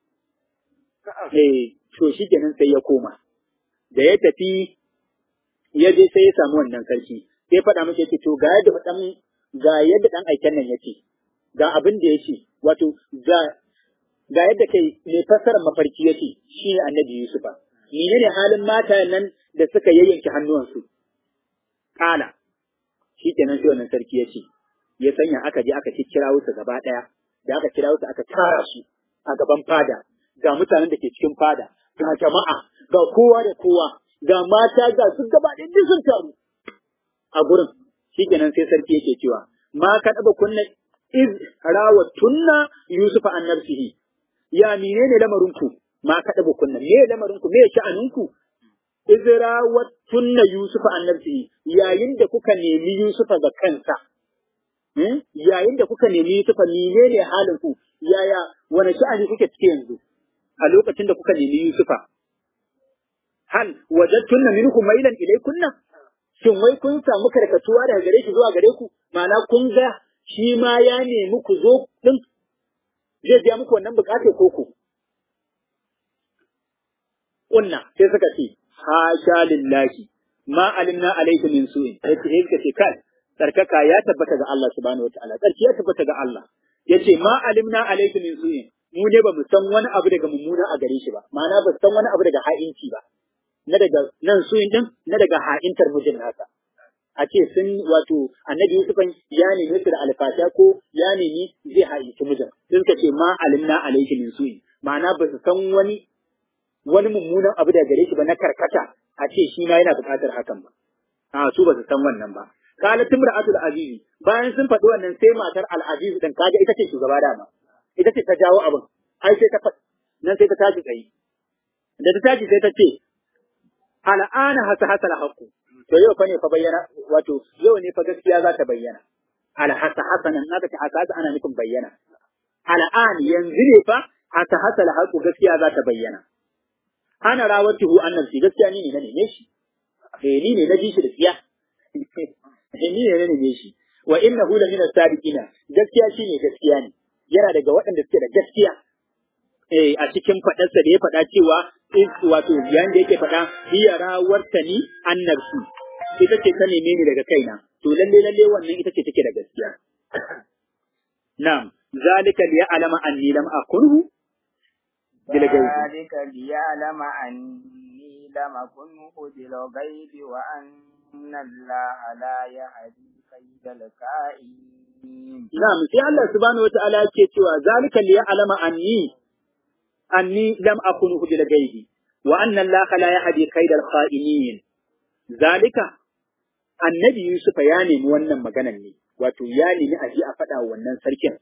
eh to shi kenan sai ya koma da ya tafi ya je sai ya samu wannan sarki sai faɗa masa yake to ga yadda dan ga yadda dan aiken nan yake ga abin da yake wato ga ga yadda kai mai fassarar mafarki yake shi ne annabi Yusufa menene halin mata nan da suka yayyanke hannuwansu kala shi kenan sai wannan sarki ya ce ya sanya aka je aka kira su gaba ɗaya da aka kira su aka tara shi a gaban fada ga mutanen da ke cikin fada ga jama'a ga kowa da kowa ga mata ga su gaba ɗaya duk sun taru a gurin shikenan sai sarki yake cewa ma ka ɗaba kunna iz tunna yusufa an nafsihi ya menene lamarin ku ma ka ɗaba kunna me lamarin ku me sha'anin ku iz tunna yusufa an nafsihi yayin da kuka nemi yusufa ga kansa yayin da kuka nemi yusufa menene halin ku yaya wani sha'ani kuke cike yanzu a lokacin da kuka nemi Yusufa. Hal wajattunna minkum mailan ilaykunna? Shin wai kun samu karkatuwa daga gare shi zuwa gare ku? Ma'ana kun ga shi ma ya nemi ku zo din zai biya muku wannan bukatar koko. Kunna sai suka ce hasha lillahi ma alimna alayka min su'in. Sai suka ce kai tsarkaka ya tabbata ga Allah subhanahu wataala. Tsarki ya tabbata ga Allah. Yace ma alimna alayka min su'in. mu ne ba mu san wani abu daga mummuna a gare shi ba ma'ana ba san wani abu daga ha'inci ba na daga nan su din na daga ha'intar mijin nasa a ce sun wato annabi Yusuf ya nemi su da alfasha ko ya nemi zai ha'inci mijin sun suka ce ma alimna alayhi min su'i ma'ana ba su san wani wani mummunan abu daga gare shi ba na karkata a ce shi ma yana buƙatar hakan ba a su ba su san wannan ba qalat imra'atul azizi bayan sun faɗi wannan sai matar al-aziz din kaga ita ce shugaba dama ita ce ta jawo abin ai sai ta faɗi nan sai ta tashi tsaye da ta tashi sai ta ce al'ana hasa hasa haqqu to yau fa ne fa bayyana wato yau ne fa gaskiya za ta bayyana al hasa hasa nan aka ce hasa hasa ana nufin bayyana al'an yanzu ne fa hasa hasa haqqu gaskiya za ta bayyana ana rawatuhu annabi gaskiya ni ne na neme shi eh ni ne na ji shi da tsiya ni ne na neme shi wa innahu la min as-sadiqina gaskiya shine gaskiya ne yana daga waɗanda suke da gaskiya eh a cikin faɗarsa da ya faɗa cewa wato yayin da yake faɗa hiya rawartani annabsu ita ce ta neme ni daga kaina to lalle lalle wannan ita ce take da gaskiya na'am zalika li ya'lama anni lam akunhu bil ghaib ذلك ليعلم أني لم أكنه بالغيب وأن الله لا يهدي كيد الكائنين na'am sai Allah subhanahu wataala yake cewa zalika li ya'lama anni anni lam akunhu bil ghaib wa anna Allah la yahdi kaidal kha'inin zalika annabi Yusuf ya nemi wannan maganan ne wato ya nemi a ji a faɗa wa wannan sarkin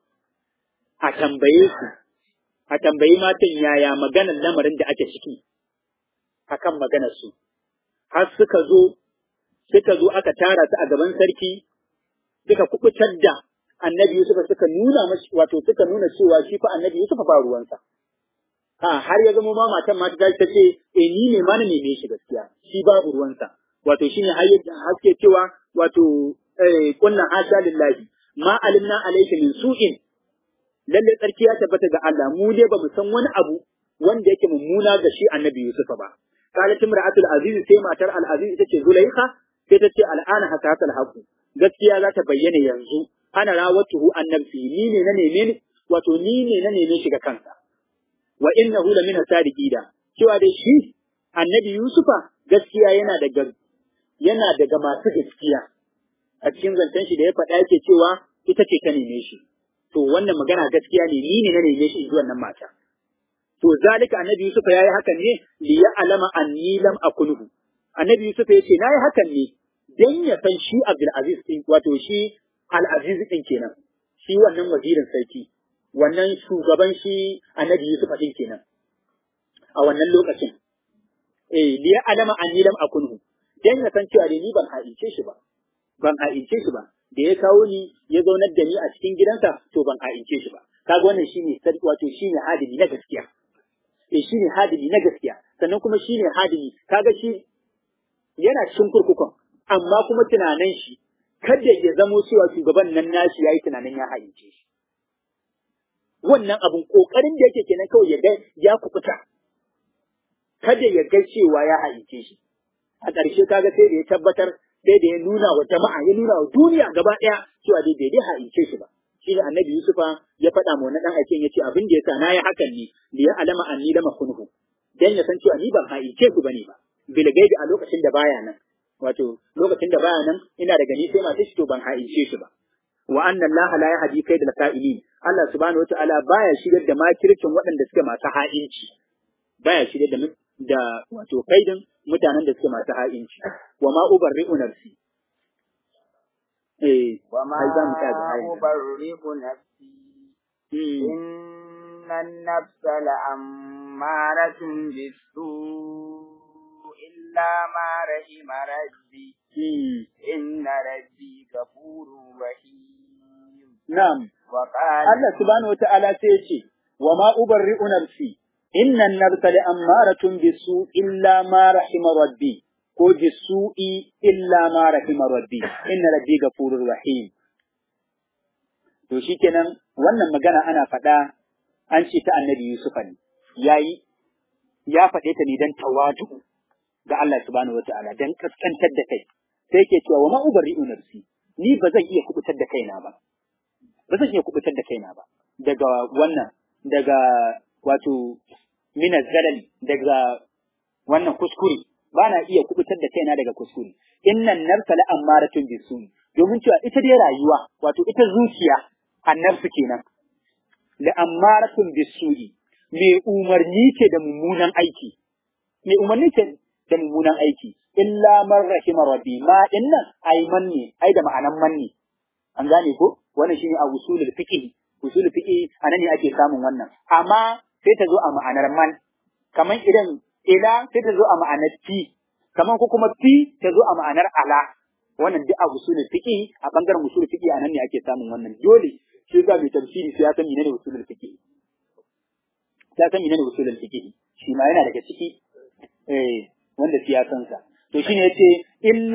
a tambaye su a tambayi matan yaya maganar lamarin da ake ciki akan maganar su har suka zo suka zo aka tara su a gaban sarki suka kubutar da annabi Yusuf suka nuna mashi wato suka nuna cewa shi fa annabi Yusuf ba ruwansa a har ya zama ma matan mata ta ce eh ni ne ma na neme shi gaskiya shi babu ruwansa wato shine har haske cewa wato eh kunna hasha lillahi ma alimna alayka min su'in lalle tsarki ya tabbata ga Allah mu dai ba mu san wani abu wanda yake mummuna ga shi annabi Yusuf ba qalat imra'atul aziz sai matar al aziz ita ce zulaikha sai ta ce al'ana haka haka haqu gaskiya za ta bayyana yanzu ana rawatuhu an nafsi ni ne na neme ni wato ni ne na neme shi ga kansa wa innahu la min sadiqida cewa dai shi annabi Yusufa gaskiya yana daga yana daga masu gaskiya a cikin zancen shi da ya faɗa yake cewa ita ce ta neme shi to wannan magana gaskiya ne ni ne na neme shi zuwa nan mata to zalika annabi Yusuf yayi hakan ne li ya'lama anni lam akunhu annabi Yusuf ya ce nayi hakan ne dan ya san shi Abdul Aziz din wato shi Al Aziz din kenan shi wannan wazirin sarki wannan shugaban shi annabi Yusuf din kenan a wannan lokacin eh li ya'lama anni lam akunhu dan ya san cewa ni ban haice shi ba ban haice shi ba da ya kawo ni ya zaunar da ni a cikin gidansa to ban haice shi ba kaga wannan shine sarki wato shine hadimi na gaskiya eh shine hadimi na gaskiya sannan kuma shine hadimi kaga shi yana cikin kurkukun amma kuma tunanin shi kada ya zamo cewa shugaban nan nashi yayi tunanin ya haice shi wannan abun kokarin da yake kenan kawai ya ga ya kukuta kada ya ga cewa ya haice shi a ƙarshe kaga sai da ya tabbatar sai da ya nuna wa jama'a ya nuna wa duniya gaba ɗaya cewa dai bai dai haice shi ba shi ne annabi Yusufa ya faɗa ma wannan ɗan aikin ya ce abin da ya sa na yi hakan ne li ya alama anni lama kunhu dan ya san cewa ni ban haice ku bane ba bil gaibi a lokacin da baya nan wato lokacin da baya nan ina da gani sai ma shi to ban haice shi ba wa anna Allah la yahdi kaidal ka'ilin Allah subhanahu wataala baya shigar da makircin waɗanda suke masu ha'inci baya shigar da da wato kaidin mutanen da suke masu ha'inci wa ma ubarri'u nafsi eh وما ai za mu ta da ayin أبرئ نفسي إن النفس لأمارة بالسوء إلا ما رحم ربي إن ربي غفور رحيم na'am وقال Allah subhanahu wata'ala sai ya ce wa ma ubarri'u nafsi inna an-nafsa la'ammaratun bisu illa ma rahima rabbi ko bisu'i illa ma rahima rabbi inna rabbi ghafurur rahim to shikenan wannan magana ana faɗa an ce ta annabi Yusufa ne yayi ya faɗe ta ne dan tawadu ga Allah subhanahu wata'ala dan kaskantar da kai sai yake cewa wa ma ubarri'u nafsi ni ba zan iya kubutar da kaina ba ba zan iya kubutar da kaina ba daga wannan daga wato mina zalali daga wannan kuskure ba na iya kubutar da kaina daga kuskure innan nafsa la ammaratun bisu'i domin cewa ita dai rayuwa wato ita zuciya annabsu kenan la ammaratun bisu'i mai umarni ce da mummunan aiki mai umarni ce da mummunan aiki illa man rahima rabbi ma dinnan ai manne ai da ma'anan manne an gane ko wannan shine a usulul fiqh usulul fiqh anan ne ake samun wannan amma sai ta zo a ma'anar man kaman idan ila sai ta zo a ma'anar fi kaman ko kuma fi ta zo a ma'anar ala wannan duk a usulul fiqh a bangaren usulul fiqh anan ne ake samun wannan dole shi ga mai tafsiri sai ya san menene usulul fiqh ya san menene usulul fiqh shi ma yana daga ciki eh wanda siyasansa to shine yace illa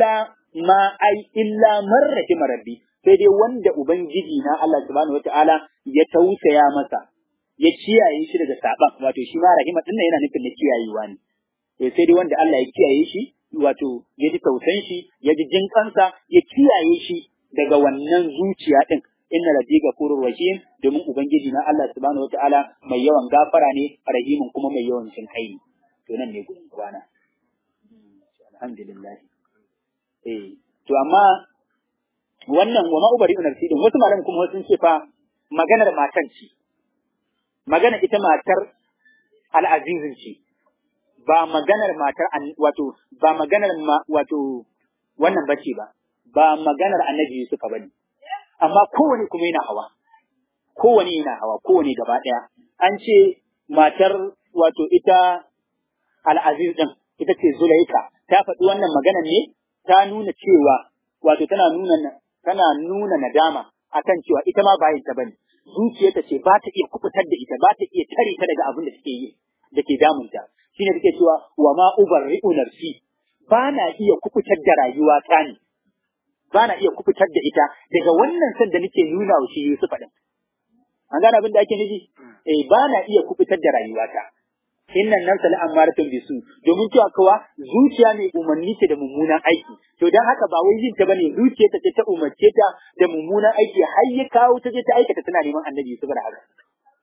ma ai illa man rahima rabbi sai dai wanda ubangiji na Allah subhanahu wataala ya tausaya masa ya kiyaye shi daga saban wato shi ma rahima din yana nufin na kiyayewa ne to sai dai wanda Allah ya kiyaye shi wato ya ji tausan shi ya ji jinkansa ya kiyaye shi daga wannan zuciya din inna rabbi ghafurur rahim domin ubangiji na Allah subhanahu wataala mai yawan gafara ne rahimin kuma mai yawan jin kai to nan ne gurin kwana alhamdulillah eh to amma wannan wa ma'ubari nafsi din wasu malaman kuma sun ce fa maganar matar ce magana ita matar al'azizin ce ba maganar matar wato ba maganar wato wannan bace ba ba maganar annabi Yusuf bane amma kowane kuma yana hawa kowane yana hawa kowane gaba daya an ce matar wato ita al'aziz din ita ce Zulaika ta faɗi wannan maganar ne ta nuna cewa wato tana nuna tana nuna nadama akan cewa ita ma bayin ta bane zuciyarta ce ba ta iya kubutar da ita ba ta iya tare ta daga abin da take yi da ke damunta shine take cewa wa ma ubarri'u nafsi ba na iya kubutar da rayuwa ta ne ba na iya kubutar da ita daga wannan san da nake nuna wa shi Yusuf din an gane abin da ake nufi eh ba na iya kubutar da rayuwata innan nan sala amaratun bisu domin cewa kawa zuciya ne umarni ce da mummunan aiki to dan haka ba wai yin ta bane zuciya ta ce ta umarce ta da mummunan aiki har ya kawo ta je ta aikata tana neman annabi Yusuf da haka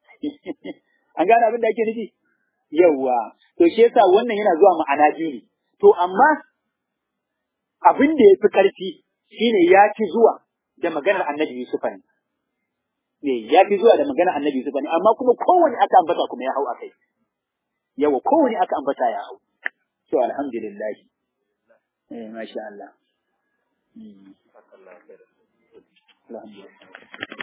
an gane abin da ake nufi yawa to shi yasa wannan yana zuwa ma'ana biyu ne to amma abin da ya fi ƙarfi shine ya fi zuwa da maganar annabi Yusuf ne ya fi zuwa da maganar annabi Yusuf ne amma kuma kowane aka ambata kuma ya hau akai yawa kowane aka ambata ya hau. To alhamdulillah. Eh masha Allah. Alhamdulillah.